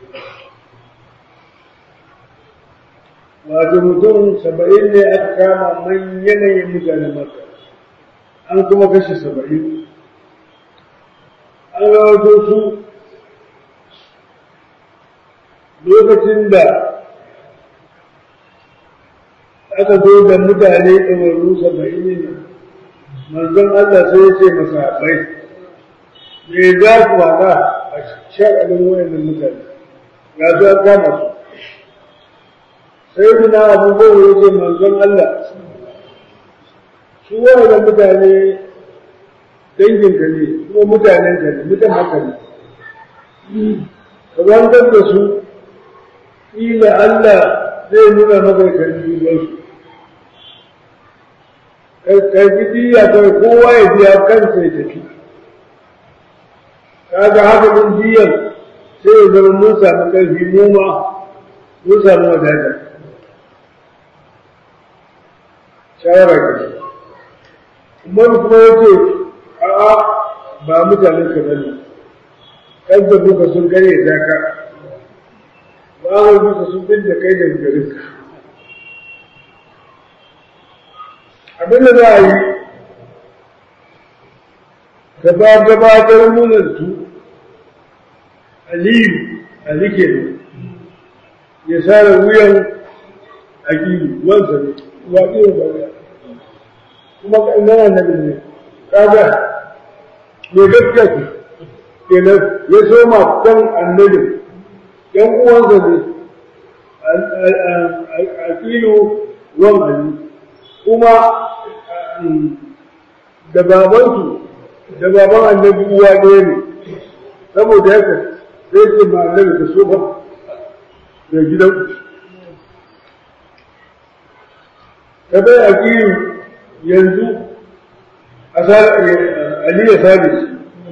wato mutum saba'in ne aka kama man yanayin mutane maka an kuma kashe saba'in an rawato su lokacin da aka zo da mutane ɗawarru saba'in ne manzon Allah sai ya ce masahabai me za ku haɗa a sha'anin wayannan mutane ga su an kama su sai suna abubuwan ya ce manzon Allah su wayannan mutane danginka ne kuma mutanen ka ne mutan haka ne ka wanzar da su ila Allah zai nuna maka kan su karfi diya kawai kowa ya biya kansa ya tafi kaga haka din diyan sai ya zama mun samu karfi mu ma mun samu wadata shawara ke umar kuma ya ce a'a ba mutanen ka bane kan da muka sun gare ta ka ba wai muka sun bin da kai da garin ka abin da za a yi gaba gabatar munantu aliyu ali ke ne ya sare wuyan akilu wansa ne wa iya ba kuma ƙanana na ne kaga me gaskiya ku kenan ya soma kan annabi yan uwansa ne akilu wan ali kuma da babansu da baban annabi uwa ɗaya ne saboda haka sai ce ma annabi ka so ba da gidan ka bai a yanzu Ali ya sami shi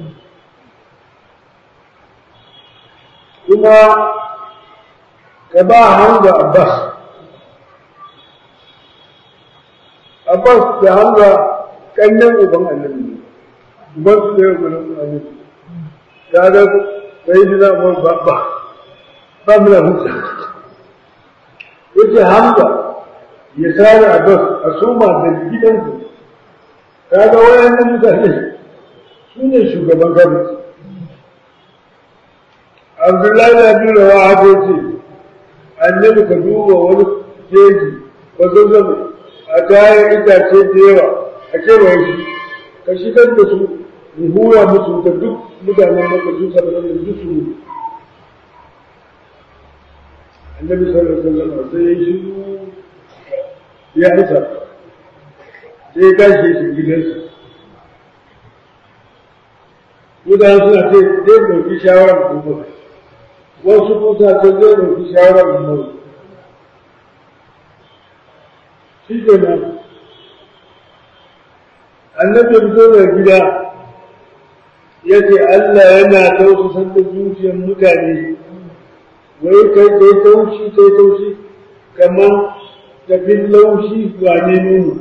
kuma ka ba hanga Abbas Abbas da hanga kannan uban annabi ne uban su da yau uban annabi ta ga sai ji na mu ba ba ba mu da hujja yace hanga ya sare Abbas a soma da gidansu kaga wayannan mutane su ne shugaban gwamnati abdullahi da bin rawa haka ce annabi ka duba wani jeji ba zazzaba a kayan itace da yawa a kewaye shi ka shigar da su mu hura musu da duk mutanen maka su sabbin da duk su annabi sallallahu alaihi wasallam sai ya shiru ya isa sai ya tashi shi gidansa mutane suna ce zai ɗauki shawarar kuma wasu kusa ce zai ɗauki shawarar kuma shi ke nan annabi fito da gida ya ce Allah yana tausasar da zuciyar mutane wai kai kai taushi kai taushi kamar tafin laushi wane nuna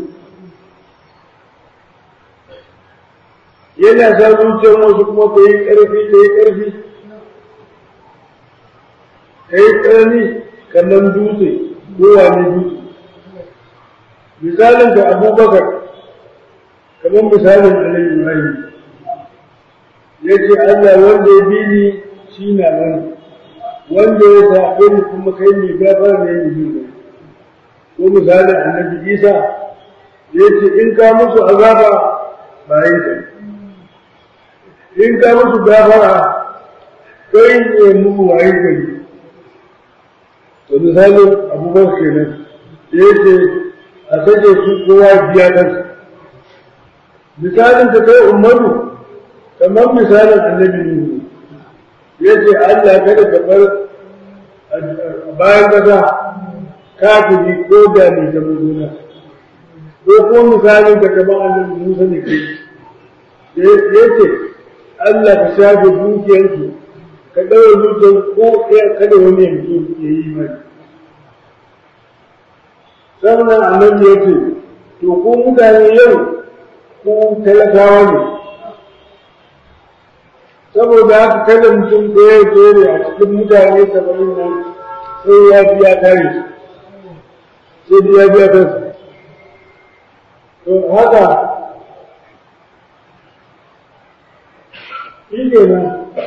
yana sa zuciyar wasu kuma ka yi ƙarfi ka yi ƙarfi ka yi ƙarni kamar dutse ko wane dutse misalin da abubakar kamar misalin alayhi ibrahim ya ce allah wanda ya bi ni shi na nan wanda ya zaɓe ni kuma kai mai gafara ne mai yi ko misalin annabi isa ya ce in ka musu azaba bayan ka in ka musu gafara kai ne musu waye gari to misalin abubakar kenan ya ce a sake su kowa biya kansa misalin ta kai umaru kamar misalin annabi nuhu ya ce Allah kada ka bar bayan kasa kafiri ko da ne da mutuna ko ko misalin ka kamar annabi Musa ne kai ya ce Allah ka shafe dukiyarsu ka ɗaura dukiyar ko ɗaya kada wani yanzu ya yi mai sannan annabi ya ce to ko mutane yau ko talakawa ne saboda haka kada mutum ɗaya ya tsere a cikin mutane saba'in nan sai ya biya kare sai biya biya kansa to haka shi ke nan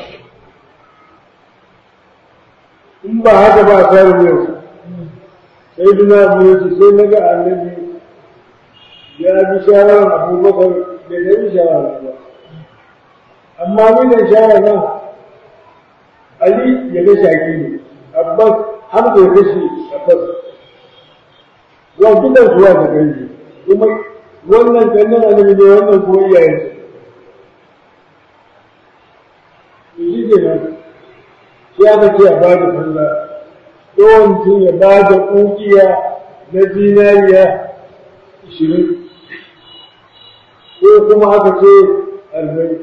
in ba haka ba a tsarin yau sai duna abu ya ce sai naga annabi ya bi shawarar abubakar da ya bi shawarar ba amma mina shawara ali ya ga shaki ne abbas hamza ya kashe abbas wa dukan zuwa ga gani kuma wannan kannan annabi ne wannan kuma iyayensa shi ke nan shi aka ce a ba da falla yawan mutum ya ba da ƙuƙiya na zinariya ishirin ko kuma aka ce arba'in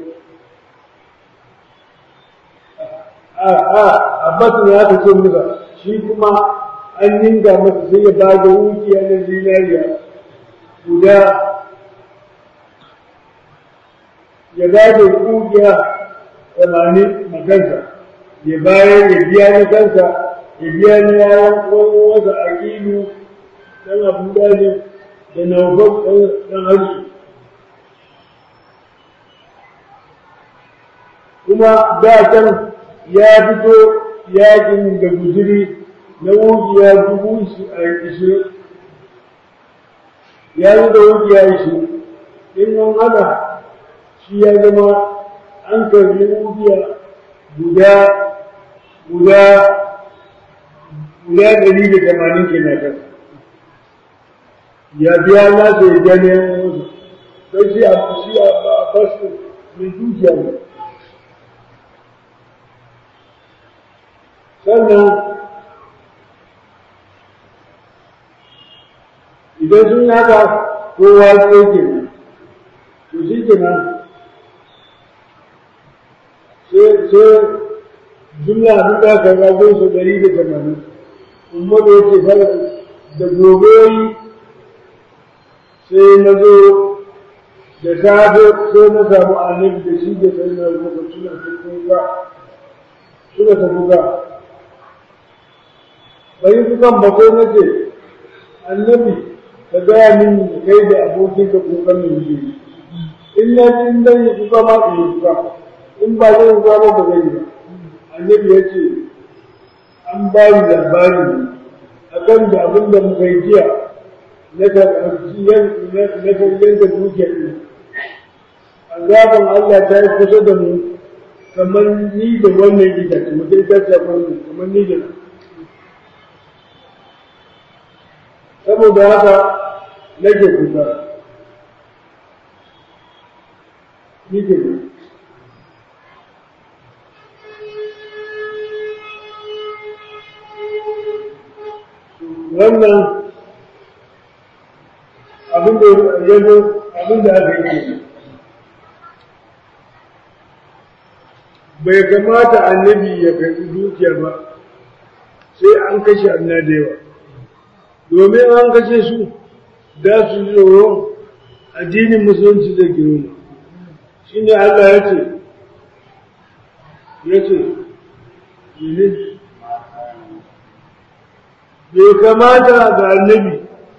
a a abbas ne aka ce musa shi kuma an ninga masa sai ya ba da ƙuƙiya na zinariya guda ya ba da ƙuƙiya tamanin makansa ya bayar ya biya na kansa ya biya na yawon wani wasa a kilu ɗan abu dali da naufan ɗan hajji kuma da can ya fito yakin da guziri na wukiya dubu ishirin ya yi da wukiya ishirin in an hada shi ya zama an karbi wukiya guda guda guda ɗari da tamanin ke na kan ya biya nasa ya biya neman wasu sai shi a shi a basu mai dukiya ne sannan idan sun haka kowa sai ke nan to shi ke nan sai jumla abin da aka rago su ɗari da tamanin kuma da yake fara da gobe sai na zo da safe sai na samu annabi da shi da sai na rubuta suna ta kuka suna ta kuka bai kukan ba sai na ce annabi ka gaya min da kai da abokin ka kukan min yi in na ji in zan yi kuka ma in yi kuka in ba zai kuka ba ba zai yi ba annabi ya ce an ba ni labari ne a kan da abin da muka yi jiya na karɓar da dukiyar ne azaban Allah ta yi kusa da mu kamar ni da wannan itace mutum ita ce kamar ni da saboda haka nake kusa ni ke kusa wannan abin da ya zo abin da aka yi bai kamata annabi ya karɓi dukiya ba sai an kashe anna da yawa domin an kashe su da su tsoron addinin musulunci da girma shi ne Allah ya ce ya ce bai kamata ga annabi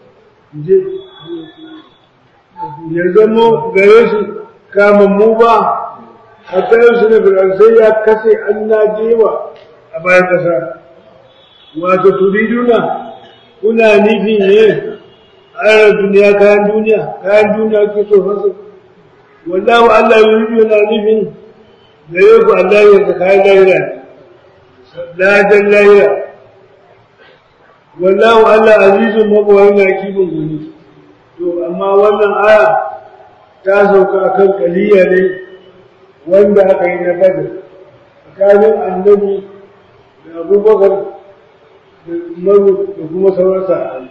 ya zama gare su kamammu ba a tsayin su na sai ya kase an najewa a bayan ƙasa wato turiduna kuna nufi ne a duniya kayan duniya kayan duniya ke so fasa wallahu Allah ya yi yana nufin gare ku Allah ya kayan lahira ladan lahira wallahu Allah azizun mabawayi na kibin gani to amma wannan aya ta sauka akan kaliya ne wanda aka yi na badar tsakanin annabi da abubakar da umaru da kuma sauran sahabbai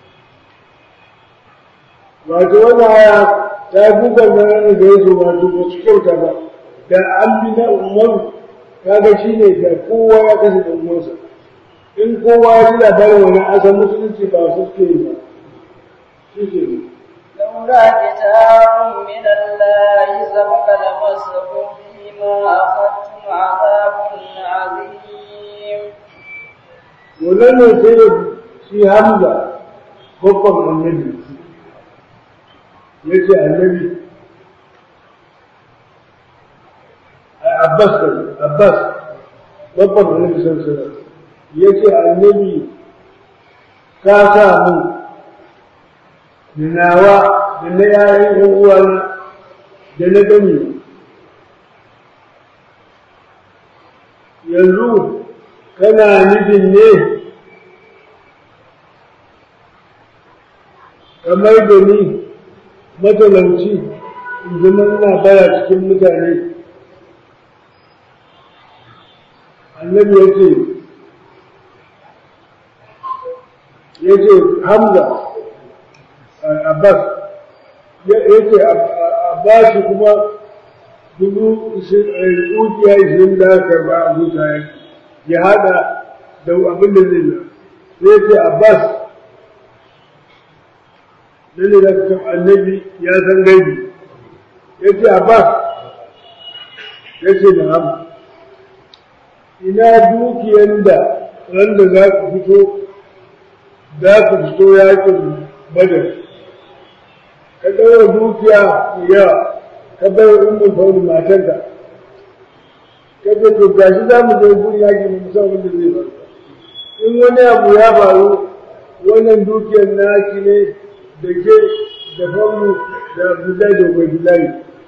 wato wannan aya ta duka zanen da ya zo wato ba su kyauta ba da an bi na umaru kaga shi ne da kowa ya kashe da umarsa in kowa ya ji labarin wani asan musulunci ba su ke yi ba shi ke yi لولا كتاب من الله سبق لمسكم فيما أخذتم عذاب عظيم wannan ne sai da shi hamza babban annabi ya ce annabi abbas kai abbas babban annabi sun sanar ya ce annabi ka sa mu da nawa da na yayin yan uwana da na gani yanzu kana nufin ne kamar da ni matalanci in zama ina baya cikin mutane annabi ya ce ya ce hamza abbas ya ce abbas kuma dubu ukiya ishirin da aka karba a zuta ya hada da abin da zai zai ce abbas lalle da kan annabi ya san gaibi ya ce abbas ya ce da ham ina dukiyar da wanda za ku fito za ku fito yakin badar ka ɗaura dukiya yawa ka bai wa umar fauni matarka ka ce to gashi za mu je gun yaki mu musamman da zai faru in wani abu ya faru wannan dukiyar naki ne da ke da faunu da abdullahi da ubaidullahi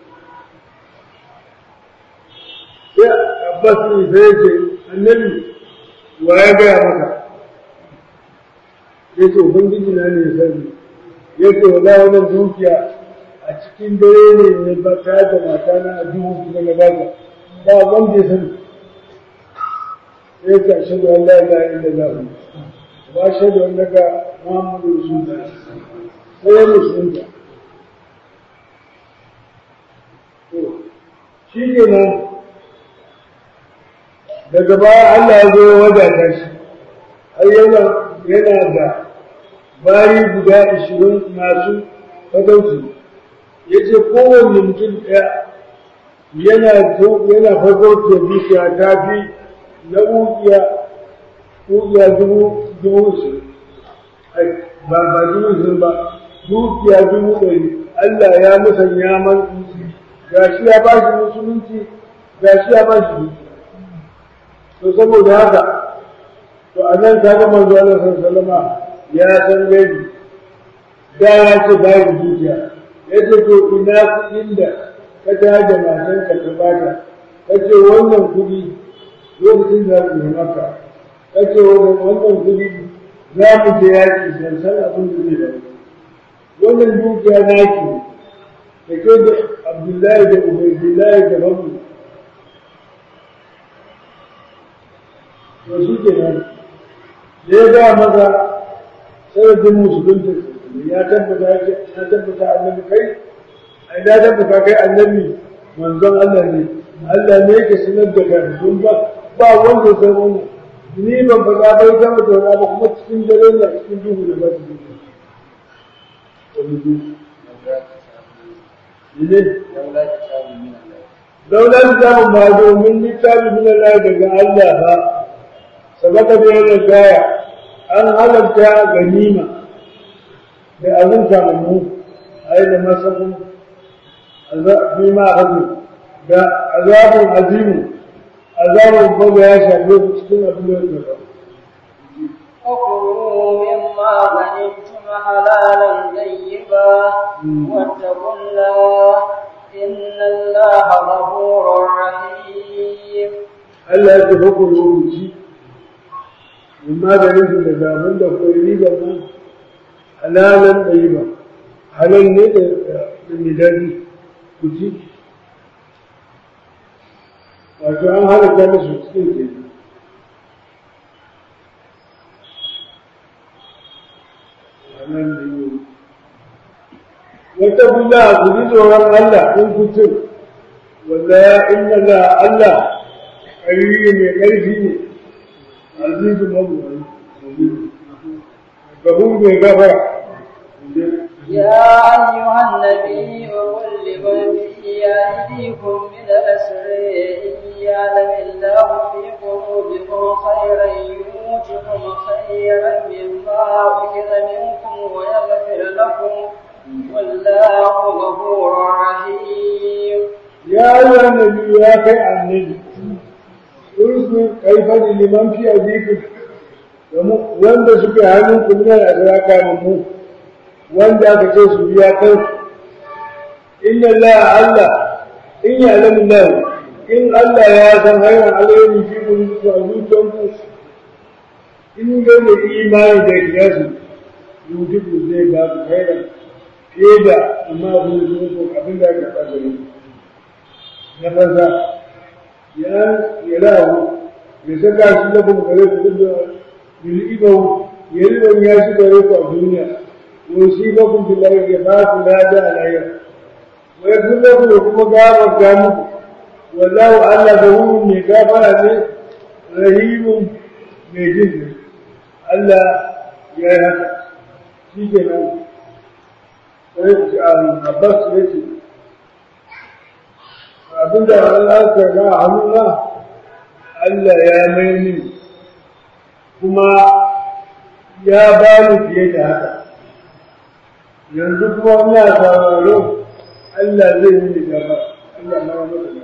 sai abbas ne sai ce annabi wa ya gaya maka ya ce ubangiji na ne sani ya ce wala wannan dukiya a cikin dare ne ne ba ta da mata na a duhu kuma na ba ka ba wanda ya sani ya ce ashhadu an la ilaha illallah wa ashhadu annaka muhammadu rasulullah sai ya musulunta shi ke nan daga baya Allah ya zo ya wadata shi har yana yana da bayi guda ashirin masu fatauci ya ce kowanne mutum ɗaya yana yana fatauci dukiya ta fi na ukiya ukiya dubu dubu ashirin ba ba dubu ashirin ba dukiya dubu ɗari Allah ya musanya man ga shi ya ba shi musulunci ga shi ya ba shi dukiya to saboda haka to a nan ta ga manzo Allah sallallahu ya san gani da ya ce ba da dukiya ya ce to ina kuɗin da ka tada matan ka ta bata ka ce wannan kuɗi lokacin da ku yi maka ka ce wannan kuɗi za mu je yaƙi don san abin da zai bari wannan dukiya naki da ke da Abdullahi da Ubaidullahi da Babu to shi ke nan da ya gaya maza sanadin musulunta ya tabbata ya tabbata annabi kai ai da tabbata kai annabi manzon Allah ne Allah ne yake sanar da kai don ba ba wanda ya san wannan ni ban faɗa bai ta mata wani ba kuma cikin dare ne cikin duhu da ba su duhu wani duhu ne daular zamu ba domin littafi min Allah daga Allah ba sabaka da yana gaya an halarta ganima da abin samu a yi da masakun bi ma hazu da azabun azimu azabun babu ya shafe su cikin abin da ya ba وكلوا مما غنمتم حلالا طيبا واتقوا الله إن الله غفور رحيم Allah ya tafi ku lokaci in maganin su da zaben da koyi riba ma halalan da yi ba halal ne da mai daɗi ku ci wato an halatta musu cikin ke halal da yi wata kula ku ji tsoron Allah in ku cin wanda inna la Allah ƙarfi mai ƙarfi ne azizu mabuwani gabun mai gafara يا أيها النبي قل لمن في أيديكم من الأسر إن يعلم الله في قلوبكم خيرا يؤتكم خيرا مما أخذ منكم ويغفر لكم والله غفور رحيم يا أيها النبي يا كي النبي اذكر كيف لمن في أيديكم wanda suke hannunku min al-asraka mu wanda aka ce su biya kansu inna Allah Allah in ya alamu Allah in Allah ya san hanyar alheri fi mun su a zuciyanku in ga mai imani da kiyasu yujibu zai ba su hanyar fiye da amma abin da zuwa ko abin da aka tsaka ne na banza ya ya lahu ya saka shi da kuma gare su duk da bil'ibahu ya riba ya shi gare ku a duniya ويصيبكم في الأرض يباس لا داء عليه ويغفر لكم وكما غافر كامل والله ألا غفور من غافر رحيم من جنة ألا يا هذا في كلام Abbas ya ce, abinda Allah ka ga hannuna Allah ya mai min kuma ya ba ni fiye da haka. yanzu kuma ina sauraro Allah zai yi gaba Allah na wani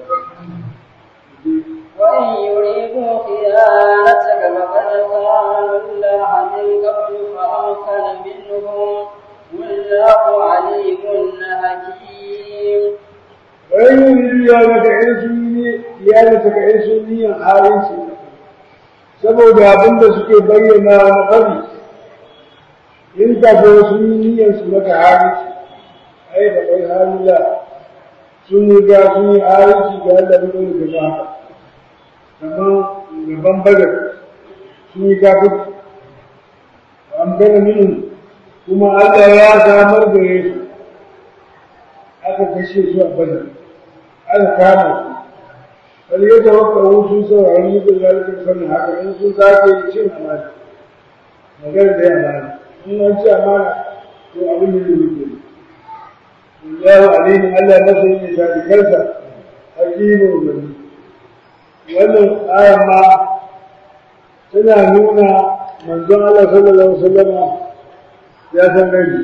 وإن يريدوا خيانتك فقد خانوا الله من قبل فأمكن منهم والله عليم حكيم وإن يريدوا يا لك عيسوني يا لك عيسوني حارسي saboda abin da suke bayyana na ƙari in ka zo sun yi niyyar su maka harici ai da kai harila sun yi ga sun yi harici ga Allah ne da ga haka kamar gaban badar sun yi kafin an gana minin kuma Allah ya samar da su aka kashe su a badar aka kama su bal ya tawakka sun saurari yi da zalikin sanin haka in sun sake cin amana magana da amana in an ce amana to abin da zai ke Allahu alimu Allah masani ne ta dikarsa hakimu gani wannan aya ma tana nuna manzon Allah sallallahu alaihi wasallam ya san gani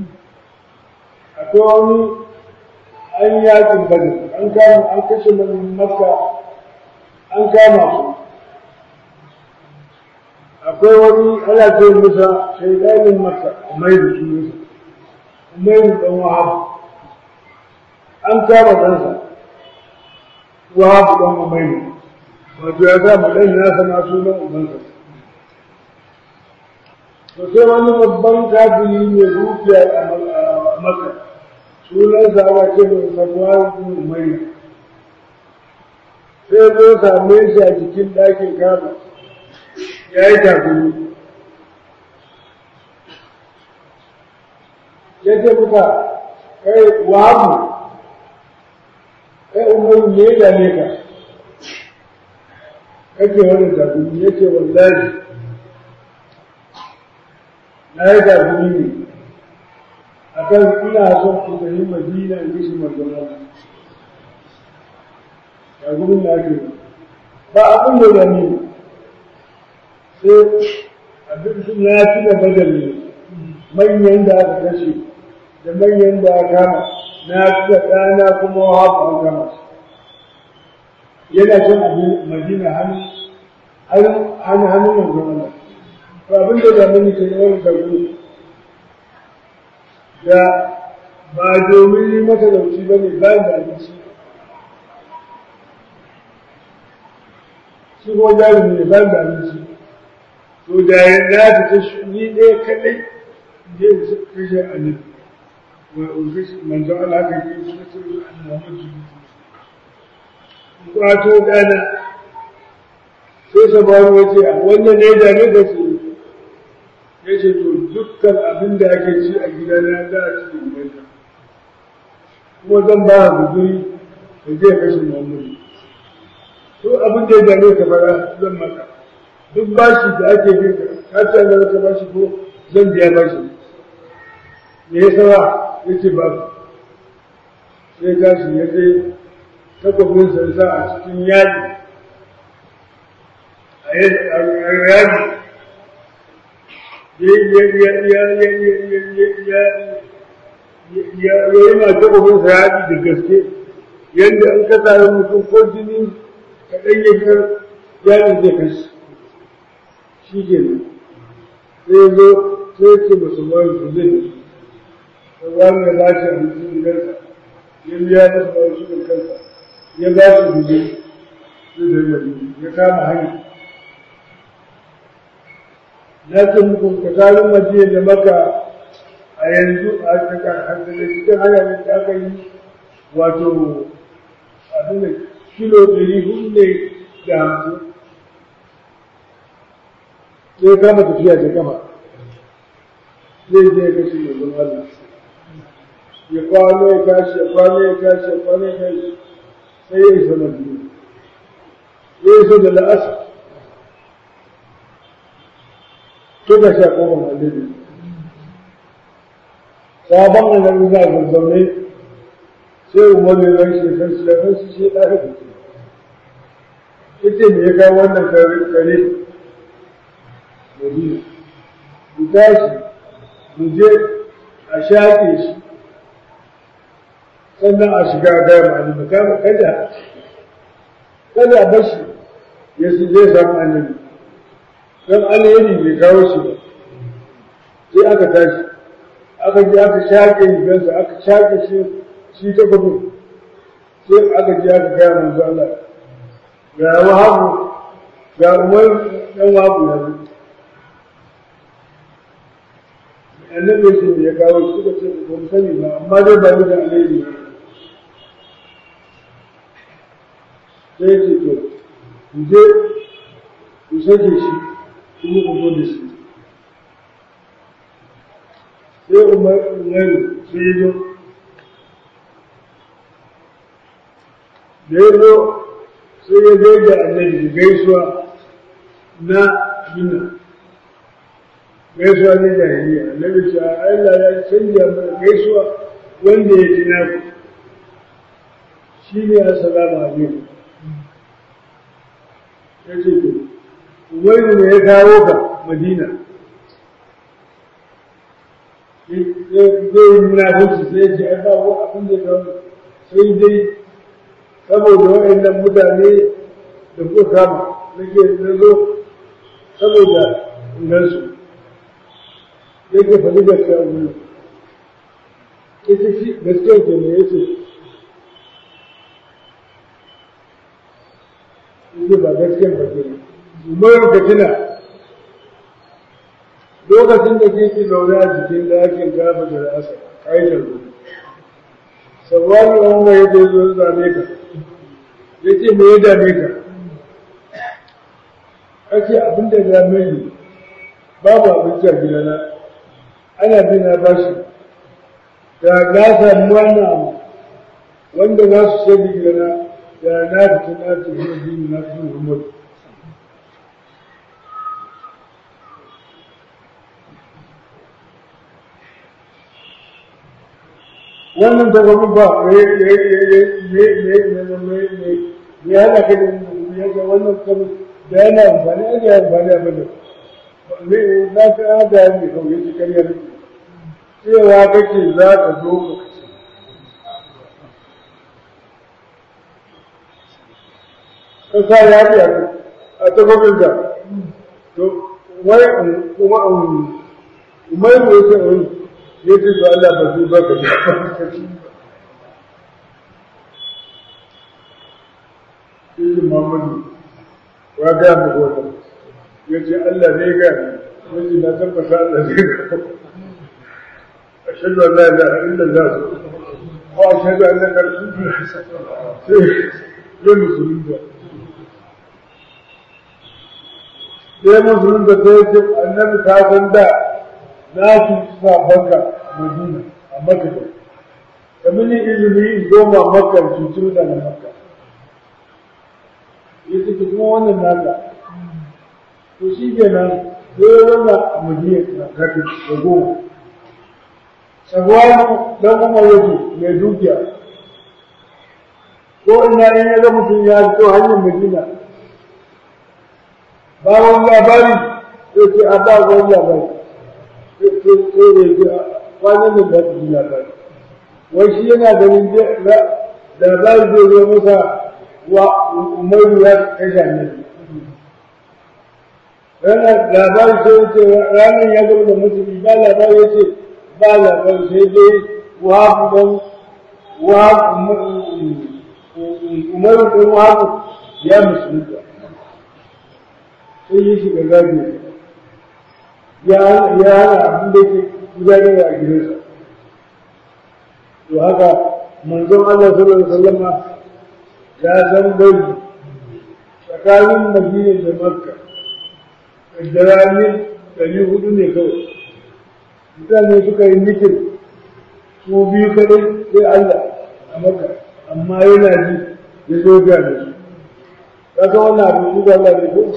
akwai wani an yakin bane an kama an kashe makka an kama su akwai wani ana ce musa shaidanin maka umairu shi musa umairu dan wahab an kama ɗansa wahab dan umairu wato ya sa ɗan nasa ma sunan ubansa to sai wani babban kafiri mai dukiya a maka sunansa ana ce mai sabuwa umairu sai zo same shi a jikin ɗakin kama ya yi takuri ya ce muka kai wabu kai umaru ne ya dame ka kake wani takuri ya ce wallahi na yi takuri ne a kan ina son ku tafi madina in gishi magana takurin da ake ba abin da zane sai abin sun ya fi da badali manyan da aka kashe da manyan da aka kama na fi da ɗana kuma hafa an kama yana cin abin madina hannu hannu hannu manzon Allah to abin da da mun ke yawan dago da ba domin yi mata dauci ba ne bayan da abinci shi ko jarumi ne bayan da abinci to to da ya na ta shi ni ɗaya kaɗai je su kashe annabi wa ofis manzo Allah ka yi su kashe Muhammadu kwato dana sai sabaru ya ce a wannan ne da ne da su ya ce to dukkan abin da ake ci a gidana za a ci in yanka kuma zan ba a guduri da zai kashe Muhammadu to abin da ya dame ka fara zan maka duk bashi da ake bin ka ka ce Allah ka bashi ko zan biya bashi me ya sawa ya ce ba sai tashi ya je takwabin sansa a cikin yaji a yaji ya yi ma takwabin sa yaji da gaske yadda an ka tare mutum ko jini kaɗan ya fitar yajin zai kashi shi ke nan sai zo sai ce masu bayan su zai da wani ya ba shi abincin gidansa ya biya masa bayan shi da kansa ya ba shi guje zai da ya kama hanya na ce muku tsakanin madina da maka a yanzu a cikin hanyar da aka yi wato abin da kilo ɗari hudu ne da hamsin sai kama tafiya da kama zai je ga shi mai Allah ya kwano ya tashi ya kwano ya tashi ya kwano ya tashi sai ya isa madina ya isa da la'asa suka sha kofar annabi sabon annabi na zazzaune sai umar ya zai shi kan shi da kan shi shi ɗaya da ita me ya kawo wannan kare kare madina mu tashi mu je a shaƙe shi sannan a shiga gaya ma'ani kama kada kada a bashi ya zai samu annabi don alheri bai kawo shi ba sai aka tashi aka je aka shaƙe rigarsa aka shaƙe shi shi ta gudu sai aka je aka gaya manzo Allah ga wahabu ga umar dan wahabu yanzu annabi shi ne ya kawo shi suka ce ba mu sani ba amma dai ba ni da alheri ba sai ce to ku je ku sake shi kuma ku zo da shi sai umaru sai ya zo da ya zo sai ya gaida annabi gaisuwa na mina gaisuwa na jahiliya annabi ce Allah ya canja mana gaisuwa wanda ya ji naku shi ne assalamu alaikum ya ce to wani ne ya kawo ka madina zai yi munafunci sai ce ai ba wa abin da kawo sai dai saboda waɗannan mutane da kuka kama nake na zo saboda ingansu yake faɗi gaskiya a wurin ita shi gaskiya ke ne ya ce ita ba gaskiya ba ke ne umaru ka tuna lokacin da ke zaune a jikin ɗakin kafa da asa ƙa'idar ruwa sabuwar wanda ya zo zame ka ya ce me ya dame ka ake abin da ya dame ni babu abinci a gidana ana bi na bashi da na samu wannan abu wanda za su shaidi gidana da na fita na tafi na dini na fi muhammadu wannan takwamin ba me hana ka da ya ga wannan kamar da yana amfani ake amfani a bada na ka hada ya mai kawai shi karyar cewa kake za ka zo ka kace ka sa ya fi a takwamin da to wai kuma umar ne ya ce wani ya ce to Allah ba su baka da Ibn Muhammadu wa ga mu wannan ya ce Allah ne ga wani na tabbata Allah ne ga ashhadu an la ilaha illallah wa ashhadu annaka rasulullah sai ya musulunta sai musulunta sai ya ce annabi ta san da na ci sabanka madina a makka da mini izini in goma makka cuci mutanen makka ya ce kuma wannan naka to shi kenan sai wannan a madina na kafin da goma sabuwa dan umar yake mai dukiya ko ina in ya ga mutum ya fito hanyar madina ba wani labari sai ce a ba wani labari sai da ya kwanan da ba su ji labari wai shi yana ganin labari zai zo masa wa umaru ya kashe annabi ranar labari sai ya ce ranar ya gaba da musulmi ba labari ya ce ba labari sai dai wahabu don wahabu umaru don wahabu ya musulunta sai yi shiga gabi ya hana abin da ke gudanar a gidansa to haka manzon Allah sallallahu alaihi wasallama ya san gari tsakanin Madina da Makka da ranar ɗari hudu ne kawai mutane suka yi mitin su biyu kadai sai Allah a Makka amma yana ji ya zo ga da su kaga wannan abin da Allah ne ko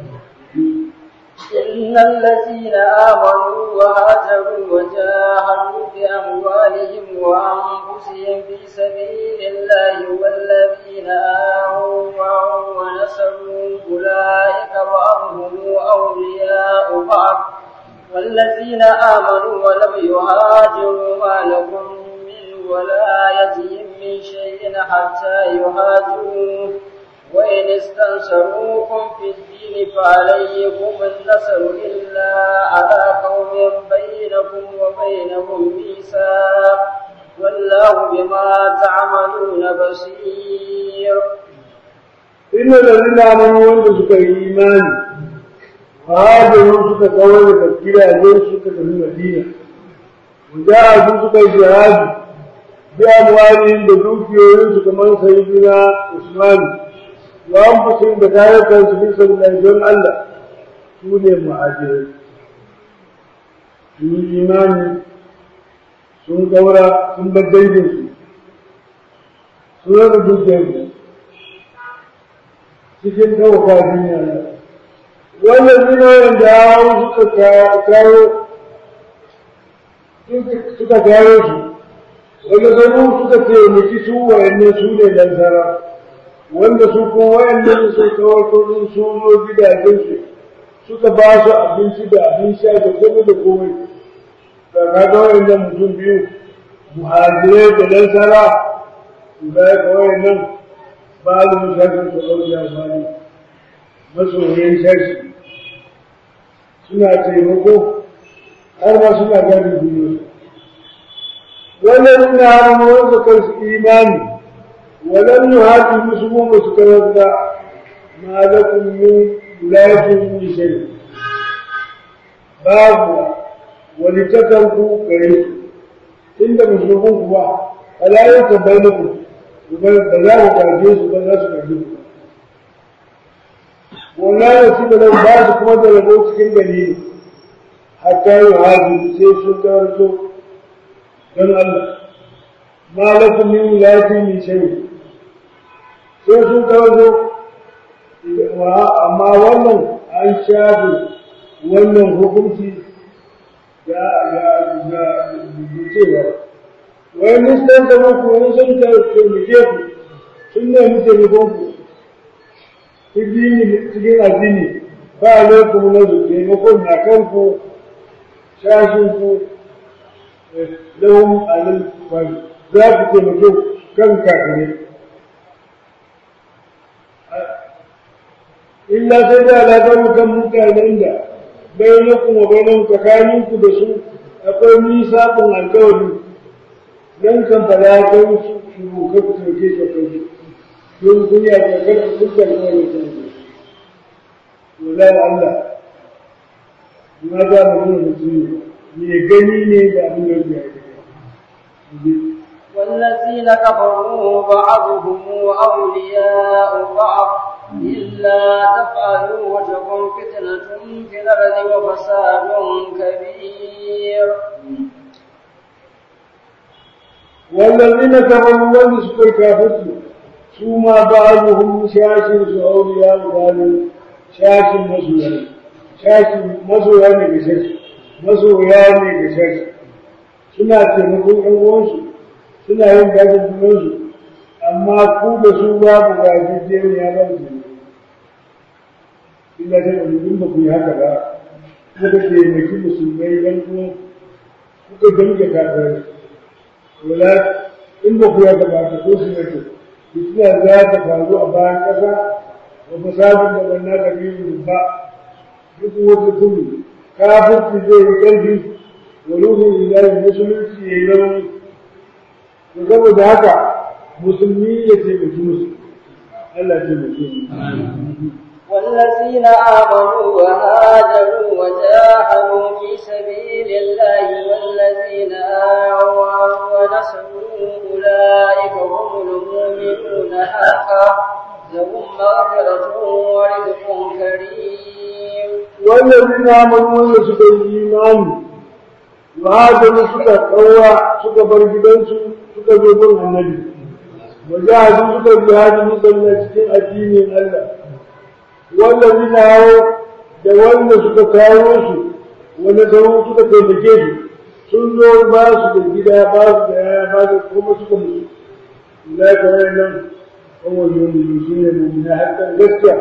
إن الذين آمنوا وهاجروا وجاهدوا بأموالهم وأنفسهم في سبيل الله والذين آووا ونصروا أولئك بعضهم أولياء بعض والذين آمنوا ولم يهاجروا ما لكم من ولايتهم من شيء حتى يهاجروا وإن استنصروكم في الدين فعليكم النصر إلا على قوم بينكم وبينهم ميثاق والله بما تعملون بصير إن الذين آمنوا وأنت سكا إيمان هاجروا سكا كوي تفكير أجل سكا في المدينة وجاهدوا سكا جهاد بأموالهم بدوكيهم سكا من سيدنا عثمان وأنفسهم بكاية في سبيل الله الله سوني المهاجرين sun imani sun kaura sun bar danginsu sun raba dukiyarsu cikin ɗauka duniya na wannan zinayen da hau suka kawo suka kawo su wanda zanu suka taimaki su wayanne su ne lansara wanda su kuma wayanne su kawar kudin su zo gidajensu suka ba su abinci da abin sha da komai da komai da kaga wayannan mutum biyu muhajirai da lansara da ya kawai nan ba da musafin su ɗauki amfani masoyin shashi suna taimako har ma suna gani duniya wannan ina hannu wanda kansu imani walan yuhadu musulmun ba su karanta ma lakum min wilayatin min shay babu wani takanku gare su inda musulmun ku ba alayin tabbainaku ba za ku karfe su ba za su karfe ku wannan da su da ba su kuma da rabo cikin dalili hatta yi hajji sai sun karanto don Allah ma lakum min wilayati min shay sai sun karanto amma wannan an shafe wannan hukunci da ya da cewa wai nistan da muku wani sun ka taimake ku sun nemi taimakon ku cikin addini ba alaikum na su taimakon na kanku shashin ku lahum alal fari za ku taimake kan kafirai illa sai da alaƙar kan mutanen da bainakum wa bainahum tsakaninku da su akwai nisaqun alƙawari dan kan fara kai su su ka ku tauke shi kai don kun ya ga kada kun kan kawai ta wallahi Allah ma za mu nuna mutum ne gani ne da abin da ya yi والذين كفروا بعضهم أولياء بعض إلا تفعلوا وتكن فتنة في الأرض وفساد كبير والذين كفروا وان سكر كافرت ثم بعضهم شاشر أولياء بعض شاشر مسويا شاشر مسويا ne ga shashi masoya ne ga shashi suna taimakon ɗan uwansu suna yin gajin junansu amma ku da su babu gajejjeniya ba su illa ta da in ba ku yi haka ba kuka taimaki musulmai ɗan uwan kuka damke kafirai wala in ba ku yi haka ba ka so su yake fitina za ta faru a bayan ƙasa wa fasadin da ban na kabiru ba duk wata kudu kafirci zai yi ƙarfi wa ruhun ilahi musulunci ya yi rauni to saboda haka musulmi ya taimaki musu Allah ya taimake mu والذين آمنوا وهاجروا وجاهدوا في سبيل الله والذين آووا ونصروا أولئك هم المؤمنون حقا لهم مغفرة ورزق كريم والذين آمنوا wanda suka yi imani وهاجروا suka ƙaura suka bar gidansu suka zo gun annabi wajahadu suka jihadi musallah cikin addinin Allah wallazi na hawo da wanda suka kawo su wanda kawo suka taimake su sun zo ba su da gida ba su da yaya ba su kuma suka mutu la ka nan kawai yomi su ne mummuna hakan gaskiya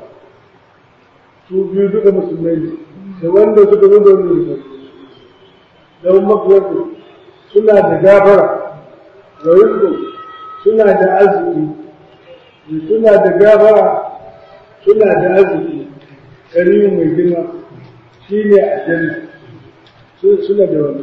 su biyu duka musulmai ne da wanda suka zo da wanda suka don makuwarsu suna da gafara da rizko suna da arziki suna da gafara suna da arziki karimu mai girma shi ne a janna suna da wani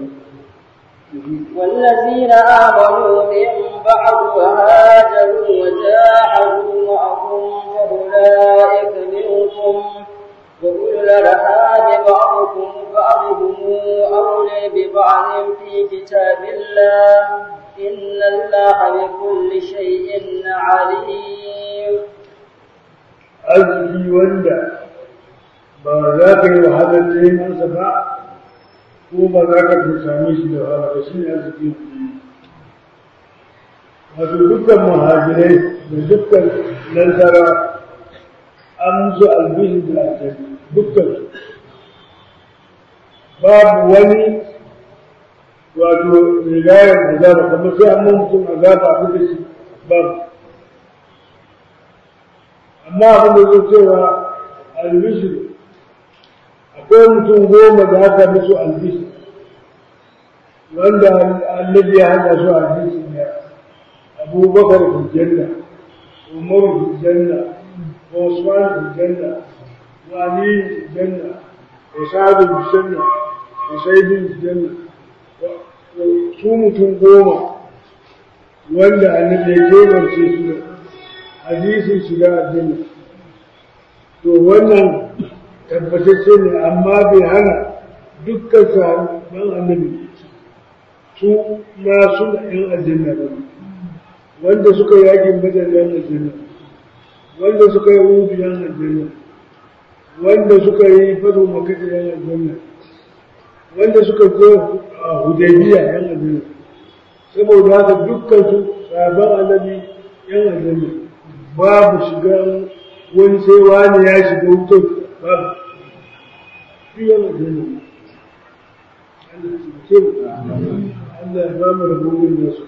والذين آمنوا من بعد وهاجروا وجاهدوا معكم فأولئك منكم وأولو الأرحام بعضكم بعضهم أولى ببعض في كتاب الله إن الله بكل شيء عليم arziki wanda ba za ka yi wahalar nemansa ba ko ba za ka same shi da wahala ba shi ne arziki wato dukkan muhajirai da dukkan nasara an musu albishin da aljanna dukkan babu wani wato rigayar azaba kamar sai an mutum azaba a da shi babu amma abin da zai cewa albishir akwai mutum goma da aka musu albishir wanda annabi ya hada su albishir ne abubakar fi janna umar fi janna وعثمان في الجنة وعلي في الجنة وسعد في الجنة وسيد في الجنة وسومة قومة wanda annabi ya kebarce su da hadisin shiga aljanna to wannan tabbatacce ne amma bai hana dukkan sahabban annabi su ma suna yan aljanna ba wanda suka yakin badar yan aljanna wanda suka yi rubu yan aljanna wanda suka yi fado makata yan aljanna wanda suka zo a hudaybiya yan aljanna saboda haka dukkan su sabon annabi yan aljanna babu shiga wani sai wani ya shiga wutar babu shi yan aljanna Allah ya ba mu rabobin nasu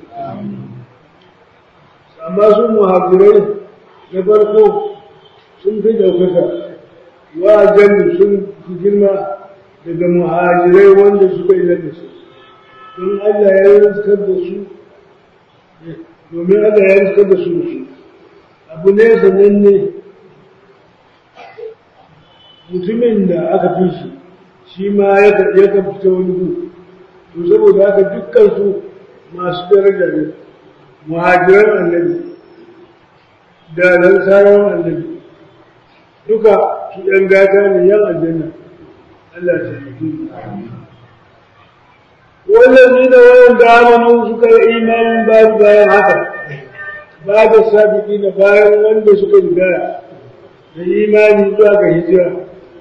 amma su muhajirai na farko sun fi ɗaukaka wajen sun fi girma daga muhajirai wanda suka yi lallace don Allah ya rizkar da su domin Allah ya rizkar da su da su abu ne sannan ne mutumin da aka fi shi shi ma ya kan fita wani gu to saboda haka dukkan su masu daraja ne muhajiran annabi da lansarar annabi duka su ‘yan gata ne yan aljanna Allah ya taimake والذين وين آمنوا سكر إيمان بعد bayan haka بعد السابقين bayan wanda suka riga da imani zuwa ga hijira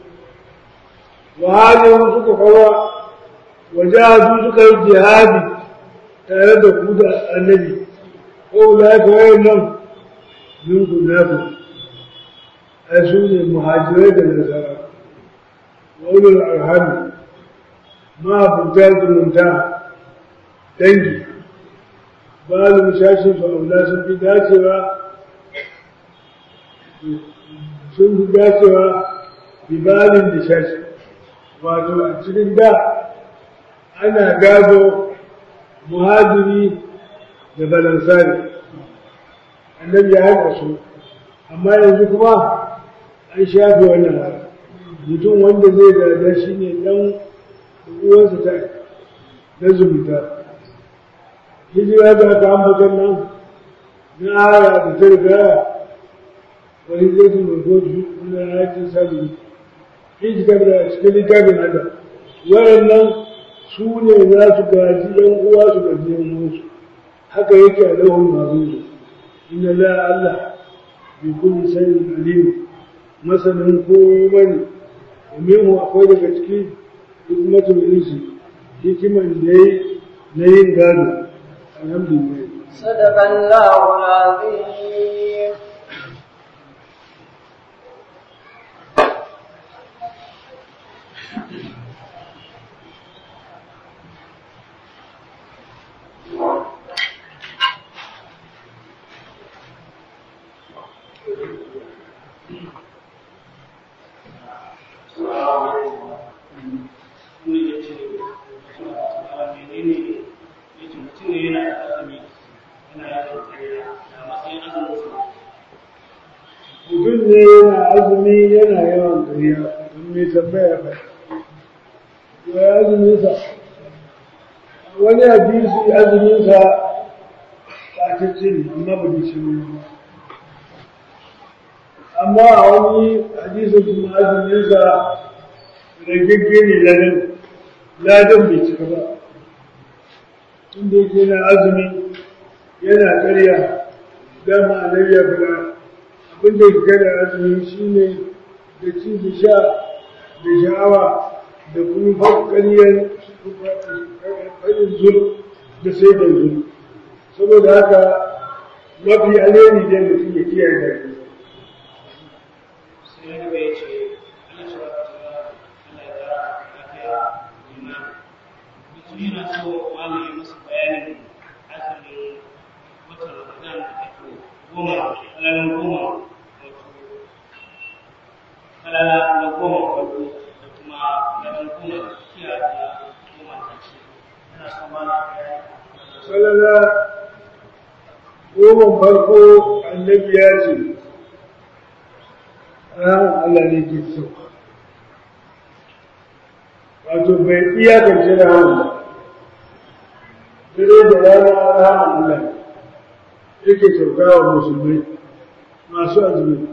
wa hajaru suka kawa wa jahadu suka yi jihadi tare da ku da annabi ko la ka wayan nan min ku na ku ai su ne muhajirai da nasara wa ulul arham ma bunta zumunta dangi balu shashin su aula sun fi dacewa sun fi dacewa bibalin da shashi wato a cikin da ana gado muhajiri da balansari annabi ya haɗa su amma yanzu kuma an shafe wannan haka mutum wanda zai gada shi ne ɗan uwansa ta na zumunta hijira da ta ambatan nan na aya da ta riga wani zai su mai goji na yakin sabi hijira da cikin littafin hada waɗannan su ne za su gaji yan uwa su gaji yan uwansu haka yake a lahun mazuzu inna la Allah bi kulli shay'in alim masanin komai ne domin akwai daga cikin hikmatul insi hikiman da yi na yin gado alhamdulillah صدق الله العظيم mutum ne yana azumi yana yawan gariya don mai tambaya ba ya azuminsa wani hadisi azuminsa ɓatacce ne amma ba da shi ne amma a wani hadisin kuma azuminsa ragagge ne ladan ladan bai cika ba inda yake na azumi yana karya dama annabi ya fara abin da ke kada azumi shi ne da ci da sha da sha'awa da kuma fakkariyar farin zul da sai da zul saboda haka mafi alheri da mutum ya kiyaye da shi yana so malaye musu bayanin azumin watan Ramadan da ake goma ranar goma wato kalala na goma farko da kuma ranar goma da kiya da goma ta ce yana so malaye salala goma farko annabi ya ce ranar Allah ne ke so wato bai iyakance ranar ba dare da rana ranar Allah yake sauka wa musulmai masu azumi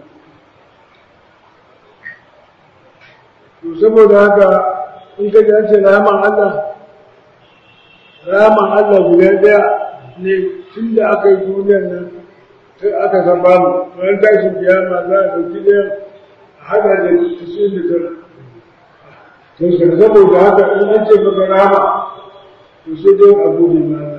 to saboda haka in ka ji ce rahaman Allah rahaman Allah guda ɗaya ne tun da aka yi duniyar nan sai aka saba mu ran tashin kiyama za a ɗauki ɗaya a haɗa da tasirin da tara to saboda haka in an ce maka rahama to sai dai a gode ma Allah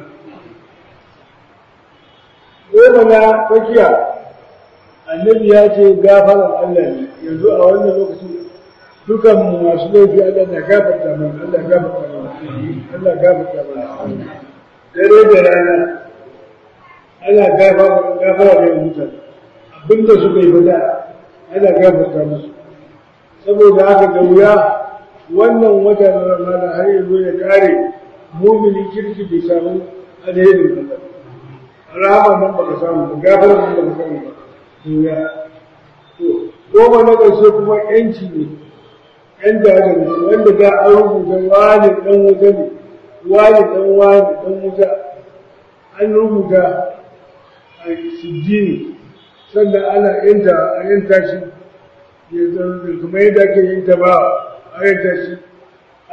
goma na tsakiya annabi ya ce gafaran Allah ne yanzu a wannan lokacin dukan mu masu laifi Allah na gafarta mana Allah gafarta mana Allah gafarta mana dare da rana ana gafara gafara da mutane abinda suka yi bada ana gafarta musu saboda haka da wuya wannan wata na Ramadan har yanzu ya kare mumini kirki bai samu alherin Allah rahama nan baka samu ba gafara nan baka samu ba duniya to goma na ƙarshe kuma yanci ne yan da wanda za a rubuta wani dan wuta ne wani dan wani dan wuta an rubuta a sijjini sannan ana yanta a yanta shi ya zama kamar yadda ake yanta ba a yanta shi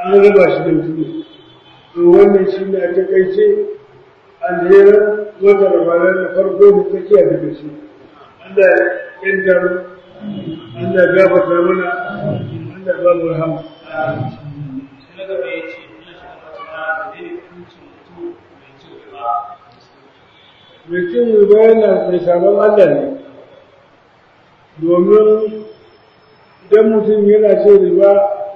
an raba shi da mutum to wannan shi ne a takaice alherin wata ramadan da farko da tsakiya da gashi Allah ya yanta mu Allah ya gafarta mana Allah ya ba mu rahama sai na gaba ya ce ina shi da wata da zai hukuncin mutum mai cin riba mai cin riba yana mai sabon Allah ne domin idan mutum yana cin riba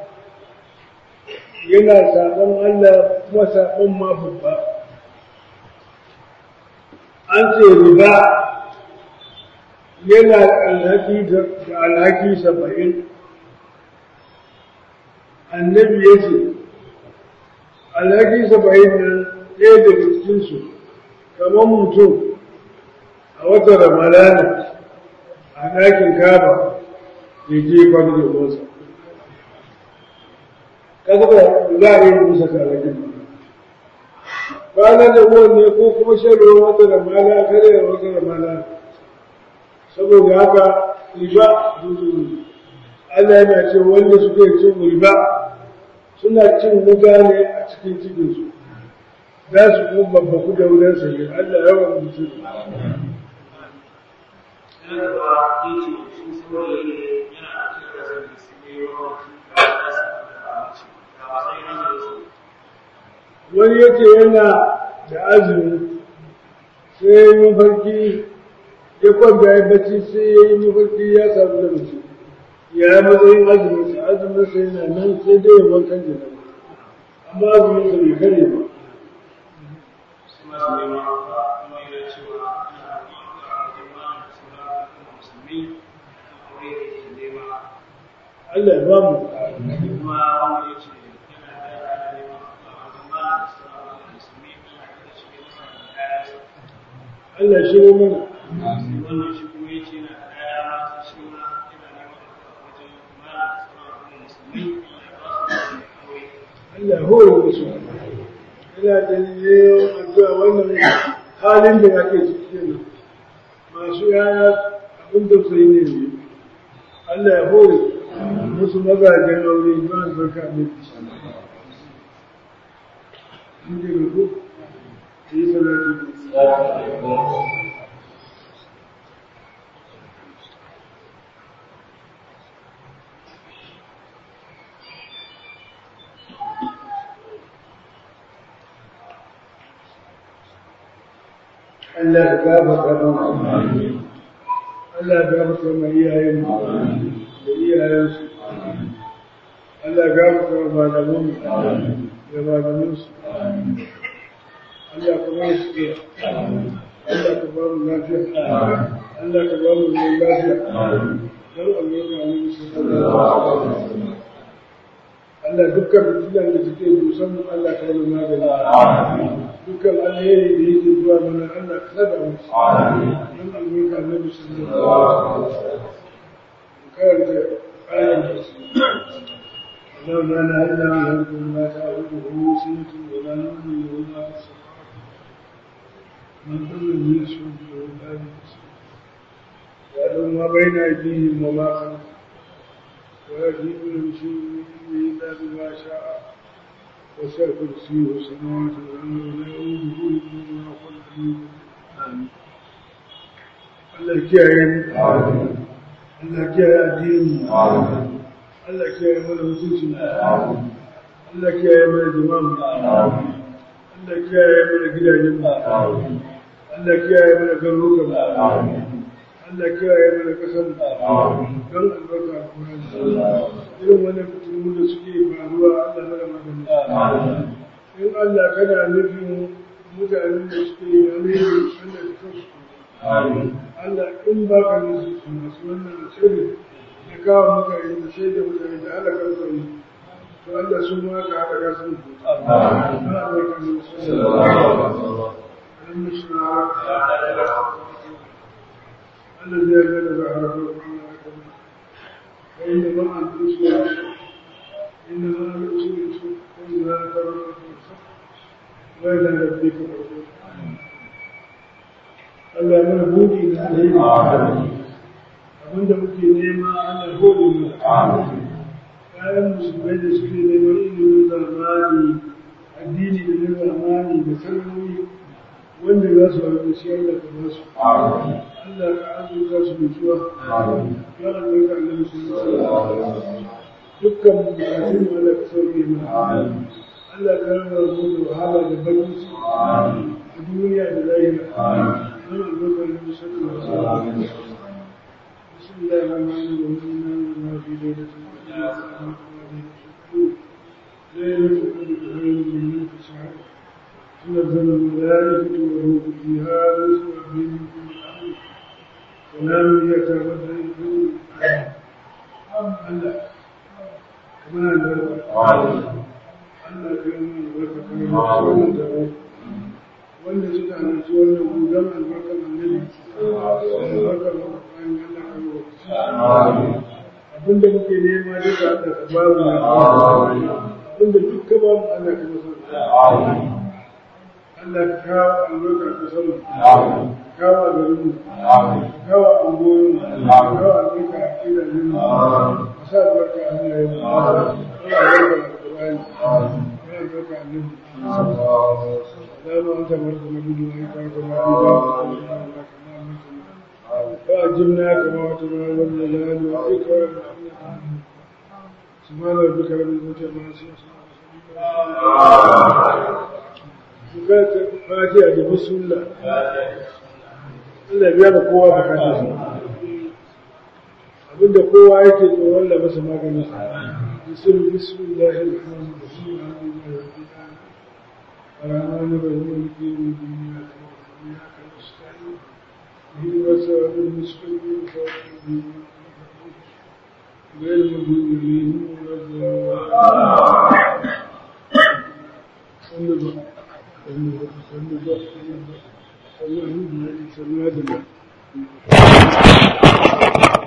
yana sabon Allah kuma sabon ma babba an ce riba yana alhaki da alhaki saba'in annabi ya ce alhaki saba'in nan ɗaya daga cikinsu kamar mutum a watan ramadana a ɗakin kaba ya je kwanu da wasa kaga ba za a yi musa kalakin ba kwana da ruwan ne ko kuma shan ruwan wata ramana kare da wata ramana saboda haka riba zuzu Allah yana ce wanda suke cin riba suna cin wuta ne a cikin cikinsu za su kuma babbaku da wurin sayi Allah yawan mutum sai na gaba ya ce shi saurayi ne yana a cikin kasar da su ne yawan ga kasa da aminci ga matsayin hanyar su wani yake yana da azumi sai ya yi mafarki ya kwanta ya bacci sai ya yi mafarki ya samu da mace ya yi matsayin azumin sa azumin sa yana nan sai dai ya wankan jina amma azumin sa bai kare ba su masu neman ba kuma yana cewa ana addu'a a wajen ma da sauran al'umma musulmi kan aure da ke nema Allah ya ba mu kuma wanda ya ce yana da yana neman addu'a a wajen ma da sauran al'umma musulmi ana kada shi ne masa da kayansa Allah ya shiro mana sai wannan shi kuma ya ce yana da kaya masu shi ma yana neman addu'a a wajen ma da sauran al'umma musulmi Allah ya ba su da aure Allah ya hore musu ina da yin addu'a wannan halin da ake ciki kenan masu yaya abin da sai ne ne Allah ya hore musu mazajen aure ba su barka ne Mun ji ko yi salatu Allah ya gafarta mana Allah ya gafarta mana iyayen mu da iyayensu Allah ya gafarta mana malaman mu da malaman su Allah ka ba su iya Allah ka ba mu lafiya Allah ka ba mu zaman lafiya dan Allah ya mu sallallahu alaihi wasallam Allah dukkan fitilan da suke dusan mu Allah ka yi magani dukkan alheri da yake zuwa mana Allah ka saba mu dan albarka Annabi sallallahu alaihi wasallam karanta ayan اللهم لا اله الا انت لا تعبده سنه ولا نوم ولا نفس من كل يشهد ولا يحسن يعلم ما بين ايديهم وما خلفهم ويجيب من شيء الا بما شاء وسع كرسيه السماوات والارض ولا يؤوده حفظهما وهو العلي العظيم Allah kiyaye mu Allah kiyaye addinin mu Allah kiyaye mana mutuncin mu Allah kiyaye mana jama'a mu Allah kiyaye mana gidajen mu Allah kiyaye mana garurukan mu Allah kiyaye mana kasar mu don albarka alƙur'ani irin wannan fitinu da suke faruwa Allah mana magani in Allah kana nufin mutanen da suke yi alheri Allah ya kasu Allah in ba ka nufi su masu wannan shirin na kawo mutane da sai da mutane da Allah kan sani to Allah sun ma ka haɗa ka sun ku Allah bai ka nufi su Allah mishra الذي أجل بعرفه وإنما أنت مسلم إنما أنت مسلم وإنما أنت مسلم وإلى ربك الرسول Allah mana buɗi da alheri abinda muke nema Allah gode mana ayan musulmai da suke neman ilimin zamani addini da na zamani da sarari wanda za su haɗu shi Allah ka ba su Allah ka azurta su mutuwa ya Allah ka annabi su dukkan bukatun mu Allah ka sauke mu Allah ka raba mu da wahala da bakin su a duniya da lahira don albarkar da sallallahu alaihi wasallam بسم الله الرحمن الرحيم ما في ليلة ليلة القدر خير من ألف شهر تنزل الملائكة والروح فيها بإذن ربهم من كل أمر سلام هي تبدا الله كما الله Allah ka yi mana albarka kan yi wannan taro wanda suka halarci wannan gudan albarkar annabi albarkar albarkar Allah ka yi abinda muke nema duka Allah ka ba mu abinda duk ka ba mu Allah ka masa Allah ka kawo albarka ka sama kawo a garin mu kawo a ungoyin mu kawo albarka a gidajen mu ka sa albarka a hannayen mu ka sa albarka a Qur'ani ka albarka a nan دام أنت مرض نبي وإنك أنت مرض فأجبنا كما وعدنا والجلال والإكرام سبحان ربك رب العزة عما يصفون fatiha da bismillah Allah biya da kowa da kansa abinda kowa yake tsoron da masa maganin sa bismillah bismillahir rahmanir rahim alhamdulillahi rabbil alamin الرحمن الرحيم مالك يوم الدين اياك نستعين اهدنا الصراط المستقيم غير المغضوب عليهم ولا الضالين